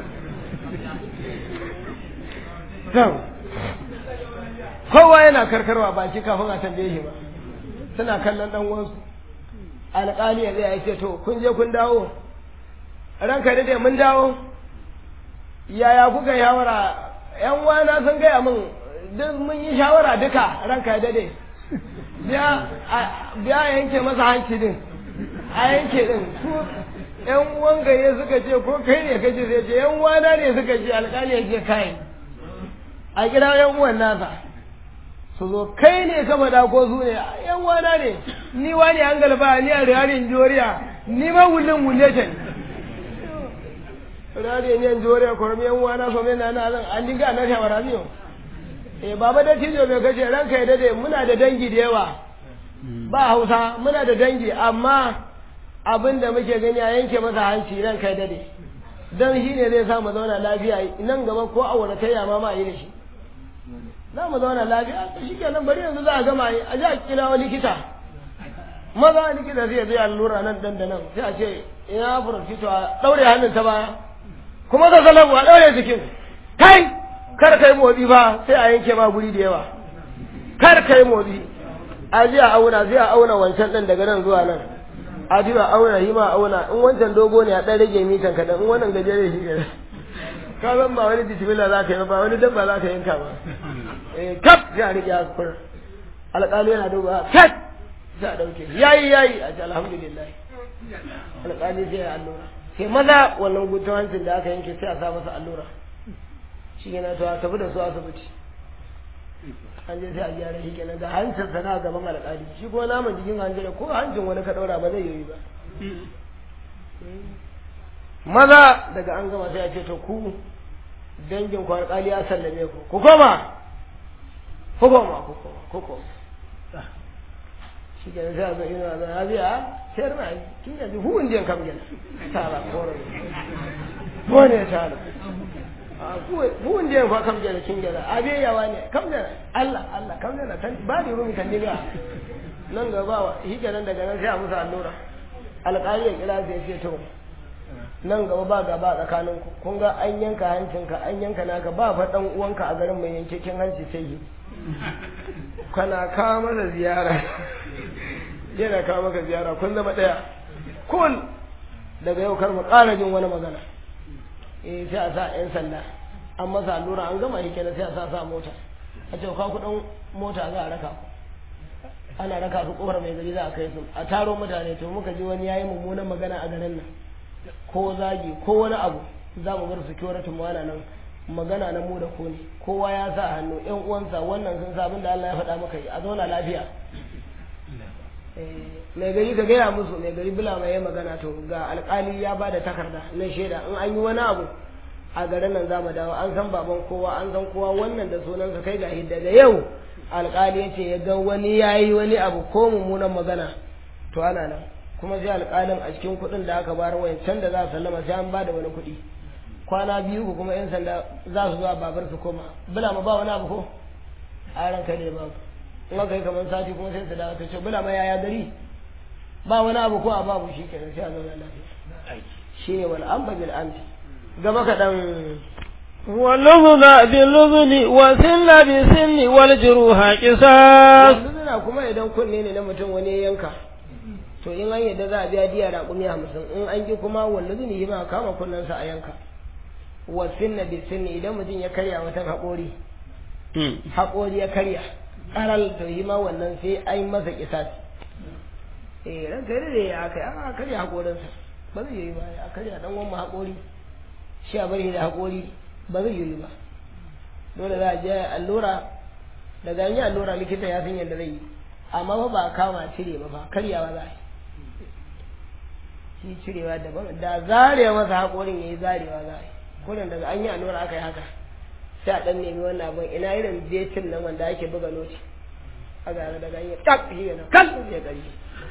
kowa yana karkarwa baki kafin a tambaye shi ba suna kallon dan uwansu alƙali ya zai ce to kun je kun dawo ranka da mun dawo yaya kuka shawara yan wana sun gaya min duk mun yi shawara duka ranka dade biya yanke masa hanci din a yanke din su yan uwan gaye suka ce ko kai ne kace sai ce yan wana ne suka ce alƙali ya ce kai a kira yan uwan nasa su zo kai ne ka faɗa ko su ne yan wana ne ni wani an galba ni a riyarin joriya ni ma wullin wulle ta ne radiyo ne jore ko mi yan wana so me na na zan an dinga na shawara miyo eh baba da tijo bai kace ranka ya dade muna da dangi da yawa ba Hausa muna da dangi amma abin da muke gani a yanke masa hanci ranka ya dade dan shi ne zai sa mu zauna lafiya nan gaba ko a wani tayya ma ma yi da shi za mu zauna lafiya shi kenan bari yanzu za a gama yi a ji a kira wani likita maza likita zai zai allura nan dan da nan sai a ce ina furfito a daure hannun ta baya kuma ka salamu a ɗaure jikin kai kar kai motsi ba sai a yanke ma guri da yawa kar kai motsi a ji a auna zai a auna wancan ɗin daga nan zuwa nan a ji a auna yi ma auna in wancan dogo ne a ɗan rage mitan kaɗan in wannan gajere shi kaɗan ka san ba wani jitimila za ka yi ba wani dabba za ka yanka ba eh kaf sai a rike a kur alƙali yana duba kaf sai a ɗauke yayi yayi a ce alhamdulillah alƙali sai ya allura sai maza wannan gutun hancin da aka yanke sai a sa masa allura shi yana to a tafi da su asibiti an je sai a gyara shi kenan ga hancin sa na gaban alƙali shi kuma naman jikin hancin ko hancin wani ka ɗaura ba zai yi ba maza daga an gama sai a ce to ku dangin ku alƙali ya sallame ku ku koma ku koma ku koma ku koma shi ke sai a zo ina da ya biya sayar na kin yanzu hu indiyan kam gina tara kore ko ne tara hu indiyan fa kam gina kin gina a biya yawa ne kam gina Allah Allah kam gina tan ba ni rumi kan diga nan gaba shi kenan daga nan sai a musu allura alƙali ya kira sai ce to nan gaba ba gaba tsakanin ku kun ga an yanka hancinka an yanka naka ba fa dan uwanka a garin mai yankekin hanci sai yi kana kawo masa ziyara yana kawo maka ziyara kun zama ɗaya kun daga yau kar mu ƙara jin wani magana eh sai a sa 'yan sanda an masa allura an gama shi kenan sai a sa sa mota a ce ka kuɗin mota za a raka ku ana raka su kofar mai gari za a kai su a taro mutane to muka ji wani yayi mummunan magana a garin nan ko zagi ko wani abu za mu bar security mu ana nan magana na mu da ko ne kowa ya sa hannu ƴan uwansa wannan sun sa abin da Allah ya faɗa maka a zauna lafiya mai gari ka gaya musu mai gari bila mai magana to ga alkali ya ba da takarda na shaida in an yi wani abu a garin nan za mu dawo an san baban kowa an san kowa wannan da sunansa kai ga daga yau alkali ya ce ya ga wani ya yi wani abu ko mummunan magana to ana nan kuma sai alkalin a cikin kuɗin da aka bayar wayan can da za su sallama sai an ba da wani kuɗi kwana biyu ku kuma yan sanda za su zuwa babar su koma bila ma ba wani abu ko a ranka ne babu in aka yi kamar sati kuma sai su dawo ta ce bila ma yaya gari ba wani abu ko a babu shi kenan sai a zauna lafiya shi ne wal amba bil amti gaba kaɗan واللذن باللذن والسن بالسن والجروح قصاص luzuna kuma idan kunne ne na mutum wani yanka to in an yadda za a biya diya raƙumi hamsin in an ji kuma wanda zuni yi ma kama kunnensa a yanka wasin na bisin idan mutum ya karya wata haƙori haƙori ya karya ƙaral to yi ma wannan sai an masa kisasi eh ran kai da ya kai a karya haƙorinsa ba zai yi ba a karya dan wani haƙori shi a bari da haƙori ba zai yi ba dole za a je allura daga an yi allura likita ya san yadda zai yi amma fa ba a kama cire ba fa karyawa za a yi shi cirewa daban da zarewa masa haƙorin ya yi zarewa za a yi kurin daga an yi allura aka yi haka sai a ɗan nemi wannan abin ina irin betin nan wanda ake buga noti a gara daga an yi tak shi yana kan ya ƙari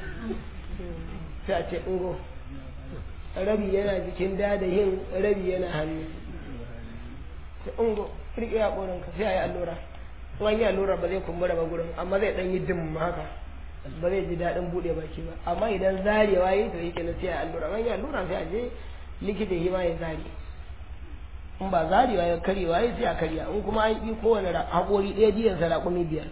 sai a ce ungo rabi yana jikin dadahin rabi yana hannu sai ungo riƙe haƙorinka sai a yi allura in yi allura ba zai kumbura ba gurin amma zai ɗan yi dim haka ba zai ji daɗin buɗe baki ba amma idan zarewa yi to yake na sai a allura in yi allura sai a je likita shi ma ya zare in ba zarewa ya karyewa ya sai a karya in kuma an yi kowane haƙori ɗaya diyansa raƙumi biyar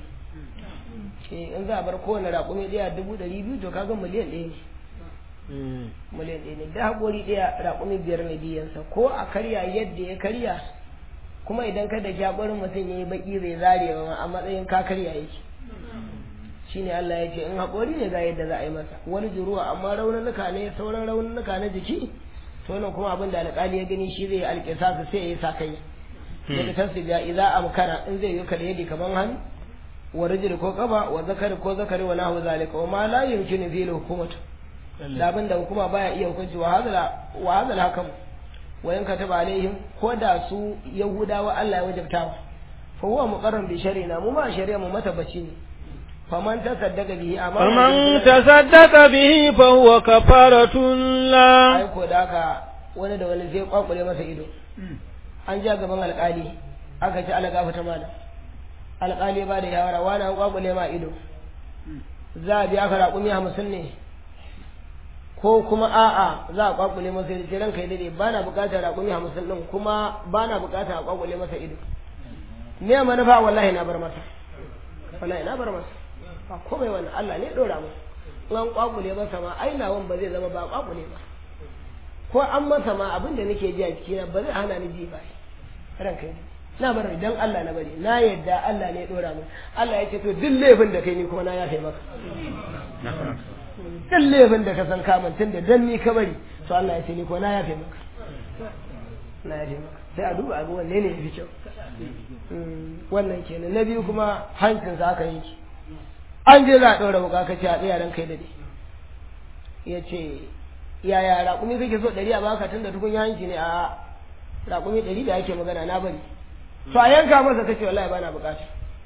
in za a bar kowane raƙumi ɗaya dubu ɗari biyu to kaga miliyan ɗaya ne miliyan ɗaya ne da haƙori ɗaya raƙumi biyar ne diyansa ko a karya yadda ya karya kuma idan ka da jagorin mutum ya yi baki zai zare ba a matsayin ka karya yake shine Allah ya ce in haƙori ne ga yadda za a yi masa wani juruwa amma raununuka ne sauran raununuka na jiki to nan kuma abin da alƙali ya gani shi zai alƙisa su sai ya yi sa kai daga tasu ga idza amkana in zai yi kada yadi kaman hannu wa rijli ko kafa wa zakari ko zakari wa nahu zalika wa ma la yumkinu fi hukumatu da abin da hukuma baya iya hukunci wa hadala wa hadala hakam wa in kataba alaihim ko da su yahudawa Allah ya wajabta fa huwa muqarrar bi shari'ina mu ma shari'a mu matabbaci ne faman tasaddaqa bihi amma faman tasaddaqa bihi fa huwa kafaratun la ai ko da haka wani da wani zai kwakule masa ido an ja gaban alƙali aka ci alƙafa ta malam alƙali ba da yawara wani an kwakule ma ido za a biya ka raƙumi hamsin ne ko kuma a'a za a kwakule masa ido sai ranka ya dade ba na buƙatar raƙumi hamsin ɗin kuma ba na buƙatar a kwakule masa ido me manufa wallahi na bar masa wallahi na bar masa ba komai wannan Allah ne dora mu an kwakule masa ma ai nawan ba zai zama ba kwakule ba ko an masa ma abin da nake ji a cikina ba zai hana ni ji ba ranka yi na bar dan Allah na bari na yadda Allah ne dora mu Allah ya ce to duk laifin da kai ni kuma na yafe maka duk laifin da ka san kamun tun da dan ni ka bari to Allah ya ce ni kuma na yafe maka na yafe maka sai a duba abu wanne ne ya fi kyau wannan kenan na biyu kuma hancinsa aka yanki an je za a ɗora wuka ka ce a tsaya ran kai da ya ce yaya raƙumi kake so ɗari a baka tun da tukun yanki ne a raƙumi ɗari da ake magana na bari to a yanka masa kace wallahi bana bukata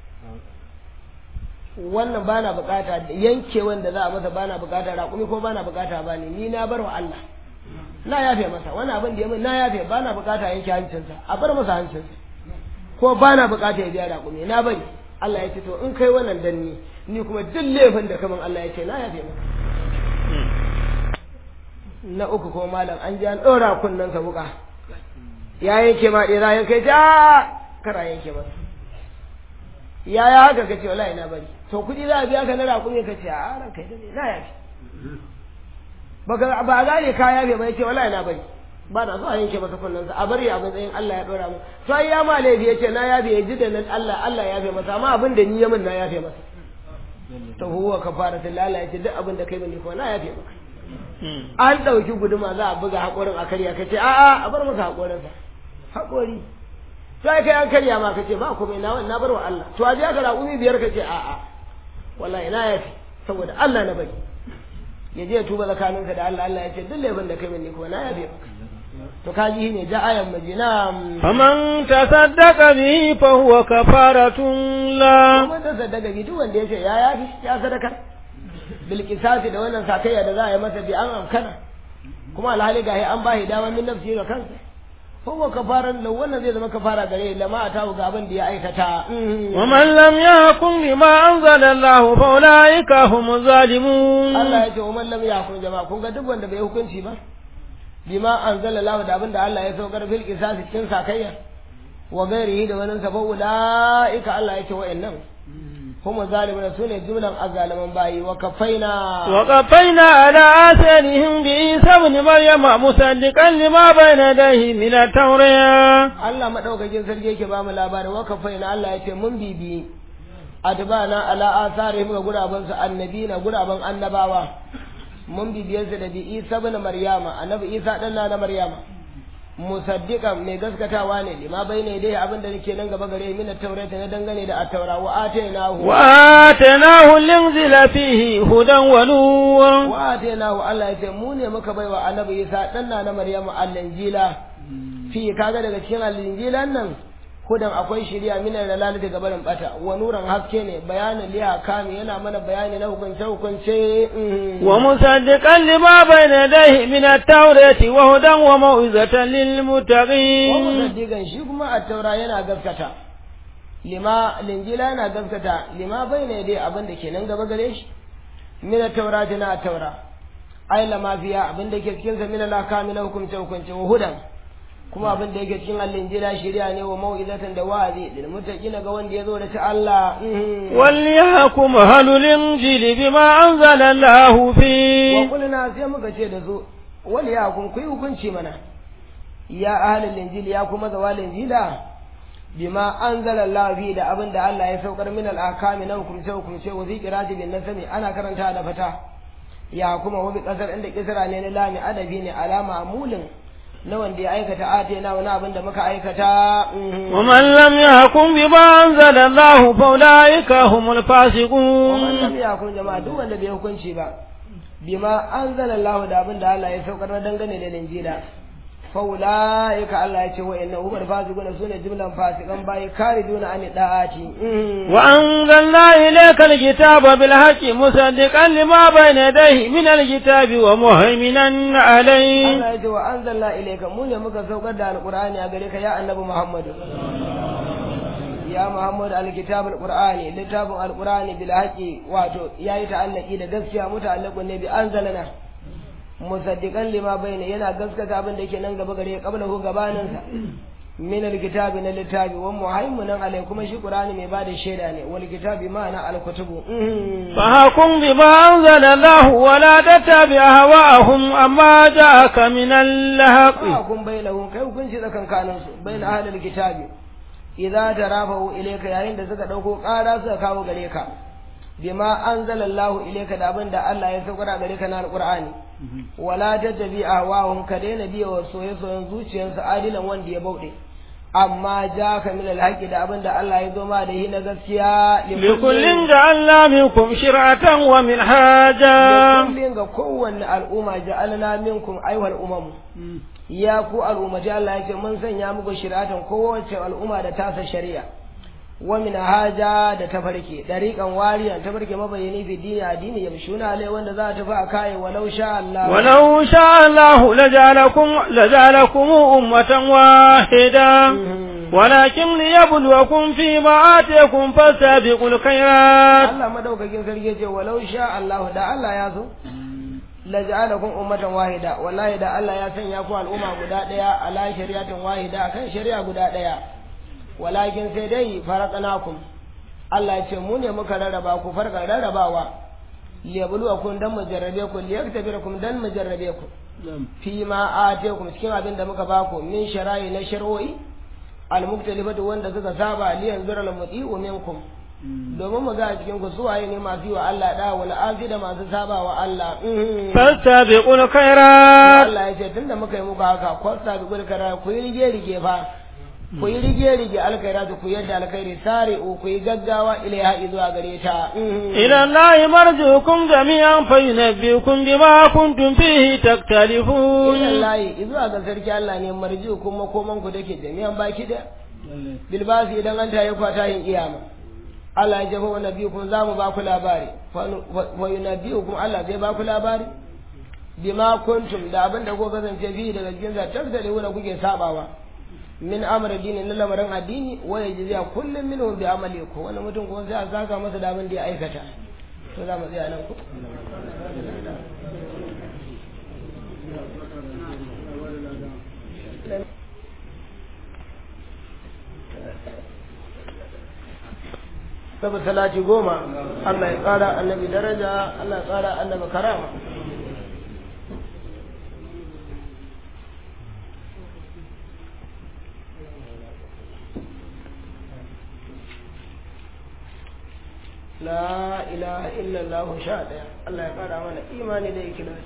wannan bana bukata yanke wanda za a masa bana bukata raƙumi ko bana bukata ba ne ni na bar wa Allah na yafe masa wannan abin da ya min na yafe bana bukata yanke hancinsa a bar masa hancinsa ko bana bukata ya biya raƙumi na bari Allah ya ce to in kai wannan danni ni kuma duk laifin da kaman Allah ya ce na yafe maka na uku ko malam an ji an ɗora kunnen sa wuka ya yanke ma ɗera ya kai ja kara yanke masa ya ya haka kace wallahi na bari to kuɗi za a biya ka na raƙumi ka ce a ran kai dade na yafi baka ba gane ka yafe ba yace wallahi na bari ba na so a yanke masa kunnen sa a bari a matsayin Allah ya ɗora mu to ai ya ma laifi yace na yafe ya ji da nan Allah Allah ya yafe masa amma abin da ni ya min na yafe masa to huwa kafaratul lala yace duk abin da kai mini ko na yafe maka an ɗauki guduma za a buga haƙorin a karya ka ce a'a a bar masa haƙorinsa haƙori sai kai an karya ma ka ce ba komai na na bar wa Allah to a biya ka raƙumi biyar ka ce a'a wallahi na yafi saboda Allah na bari ya je ya tuba tsakaninsa da Allah Allah ya ce duk laifin da kai mini ko na yafe maka to kaji ne ja ayan majina faman tasaddaqa bihi fa huwa kafaratun la kuma ta sadaka bi duk wanda ya ce ya yafi ya sadaka bilkisasi da wannan sakayya da za a yi masa bi an amkana kuma alhali ga an ba shi dama min nafsi ga kansa ko kafaran da wannan zai zama kafara gare lama a tawo ga abin da ya aikata wa man lam yahkum bima anzala Allah fa ulaika humuz zalimun Allah ya ce wa man lam yahkum jama'a kun ga duk wanda bai hukunci ba bima anzala Allah da abin da Allah ya saukar fil qisasi cikin sakayya wa gairihi da wannan sa fa ulaika Allah ya ce wa'annan هم ظالمون سنة جملة الظالمين باي وكفينا وقفينا على آثارهم بعيسى ابن مريم مصدقا لما بين يديه من التوراة الله ما دوka jin sarki yake ba mu labarin wakafaina Allah ya ce mun bibi adbana ala asarihim ga guraban su annabina guraban annabawa mun bibiye su da bi Isa ibn Maryama annabi Isa dan na Maryama musaddiqan mai gaskatawa ne lima bayne dai abin da nake nan gaba gare min at-taurata na dangane da at-taura wa atainahu wa atainahu linzila fihi hudan wa nur wa atainahu Allah ya ce mu ne muka baiwa annabi Isa dan na Maryamu al-injila fi kaga daga cikin al-injilan nan hudan akwai shari'a min dalal daga barin bata wa nuran haske ne bayanin liya kami yana mana bayani na hukunce hukunce wa musaddiqan lima bayna yadayhi min at-taurati wa hudan wa mau'izatan lil wa muttaqin musaddiqan shi kuma at-taura yana gaskata lima linjila yana gaskata lima bayna yadayhi abin da ke nan gaba gare shi min at-taurati na at-taura ai lama fiya abin da ke cikin sa min al-akami na hukunce hukunce wa hudan kuma abin da yake cikin al-injila shari'a ne wa mau'izatan da wa'azi lil muttaqina ga wanda yazo da ta Allah وليحكم أهل الإنجيل بما أنزل الله wa فيه kulna sai muka ce da su wal ya kun kuyi hukunci mana ya ahlul injili ya kuma zawal injila bima anzala Allah fi da abin da Allah ya saukar min al akami na hukumce hukumce wa zikirati bin nasami ana karanta da fata ya kuma wa bi kasar inda kisra ne na lami adabi ne alama amulin na wanda ya aikata ate na wani abin da muka aikata mhm. ومن لم يحكم بما أنزل الله فأولئك هم ومن الفاسقون lam yakun jama'a duk wanda bai hukunci ba bima anzala Allah da abin da Allah ya saukar na dangane da linjila fa ulaika Allah ya ce wa inna umar fasiquna sune jumlan fasikan bai kariduna an da'ati وأنزلنا إليك الكتاب بالحق مصدقا لما بين يديه من الكتاب ومهيمنا عليه Allah ya ce wa anzalna ilayka mu ne muka saukar da alqur'ani a gare ka ya annabi Muhammad ya Muhammad alkitab alqur'ani littafin alqur'ani bil haqi wato yayi ta'allaki da gaskiya muta'allaqun ne bi anzalana musaddiqan lima bayna yana gaskata abin da yake nan gaba gare kabla ko gabanin sa min alkitabi na littafi wa muhaiminan alai kuma shi qur'ani mai bada shaida ne wal kitabi ma'ana alkutubu فحكم بما أنزل الله ولا تتبع هواءهم أما جاءك من الحق kun bainahum kai hukunci tsakankanin su bain ahlul kitabi idza tarafahu ilayka yayin da suka dauko ƙara suka kawo gare ka bima anzalallahu ilayka da abin da Allah ya saukar gare ka na alqur'ani wala tattabi ahwahum ka daina biya wa soye-soyen zuciyarsu adilan wanda ya bauɗe amma ja ka min alhaqi da abin da Allah ya zo ma da shi na gaskiya لكل جعلنا منكم شرعة ومنهاجا kullin ga kowanne al'umma ja'alna minkum ayyuhal umam ya ku al'ummati Allah ya ce mun sanya muku shiratan kowace al'umma da tasa shari'a wa min haja da tafarki dariqan wariyan tafarki mabayani fi dini addini yamshuna alai wanda za ta tafi a kai walau sha Allah ولو شاء الله لجعلكم لجعلكم أمة واحدة ولكن ليبلوكم فيما آتيكم فاستبقوا الخيرات Allah madaukakin sarki ya ce walau sha Allah da Allah ya so la ja'alakum ummatan wahida wallahi da Allah ya sanya ku al'umma guda daya ala shari'atin wahida kan shari'a guda daya walakin sai dai faraqnakum Allah ya ce mu ne muka rarraba ku farka rarrabawa liyabluwakum dan mu jarrabe ku liyaktabirakum dan mu jarrabe ku fi ma atiyakum cikin abin da muka baku min shara'i na shar'o'i al-muktalifatu wanda suka saba liyan zura al-muti'u minkum domin mu ga a cikin ku suwaye ne masu yi wa Allah da wal afi da masu saba wa Allah فاستبقوا الخيرات Allah ya ce tunda muka yi muku haka kwasta bi gulkara ku yi rige rige fa ku yi rige rige alkhairatu ku yadda alkhairi sare ku yi gaggawa ilaiha zuwa gare ta إلى الله مرجعكم جميعا فينبئكم بما كنتم فيه تختلفون ilallahi zuwa ga sarki Allah ne marji kuma koman ku dake jami'an baki da bilbasi idan an tayi kwata yin iyama Allah ya jafa wa nabiyukum za mu ba ku labari wa yunabiyukum Allah zai ba ku labari bima kuntum da abin da ko kasance fi daga cikin za tafsali wanda kuke sabawa min amr dini na lamarin addini wa yajziya kullum minhum bi amali ko wani mutum kuma sai a saka masa da abin da ya aikata to za mu tsaya nan ko sabu salati goma Allah ya ƙara annabi daraja Allah ya ƙara annabi karama la ilaha illallah sha ɗaya Allah ya ƙara mana imani da ikhlasi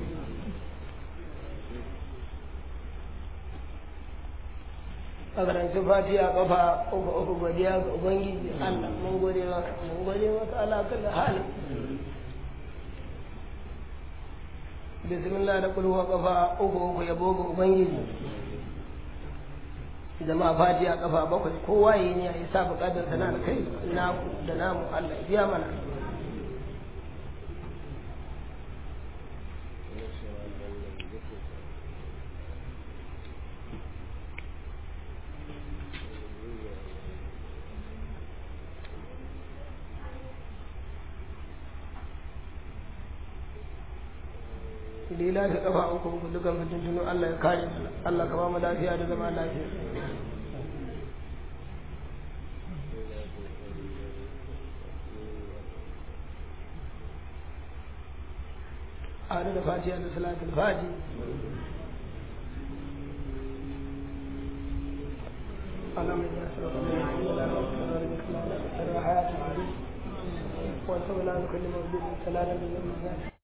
a karancin fatiya kafa uku uku godiya ga ubangiji Allah mun gode maka mun gode maka ala kulli hali bismillah da kulhu kafa uku uku yabo ga ubangiji jama'a fatiya kafa bakwai kowa yi ne ya sa bukatar sana da kai naku da namu Allah ya biya mana lila ta kafa uku uku dukan fitintunu Allah ya kare mana Allah ka ba mu lafiya da zama lafiya a da fatiha da salatul fati اللهم اجعل سبحانه وتعالى حياة الحديث وانصرنا على كل موجود سلالا من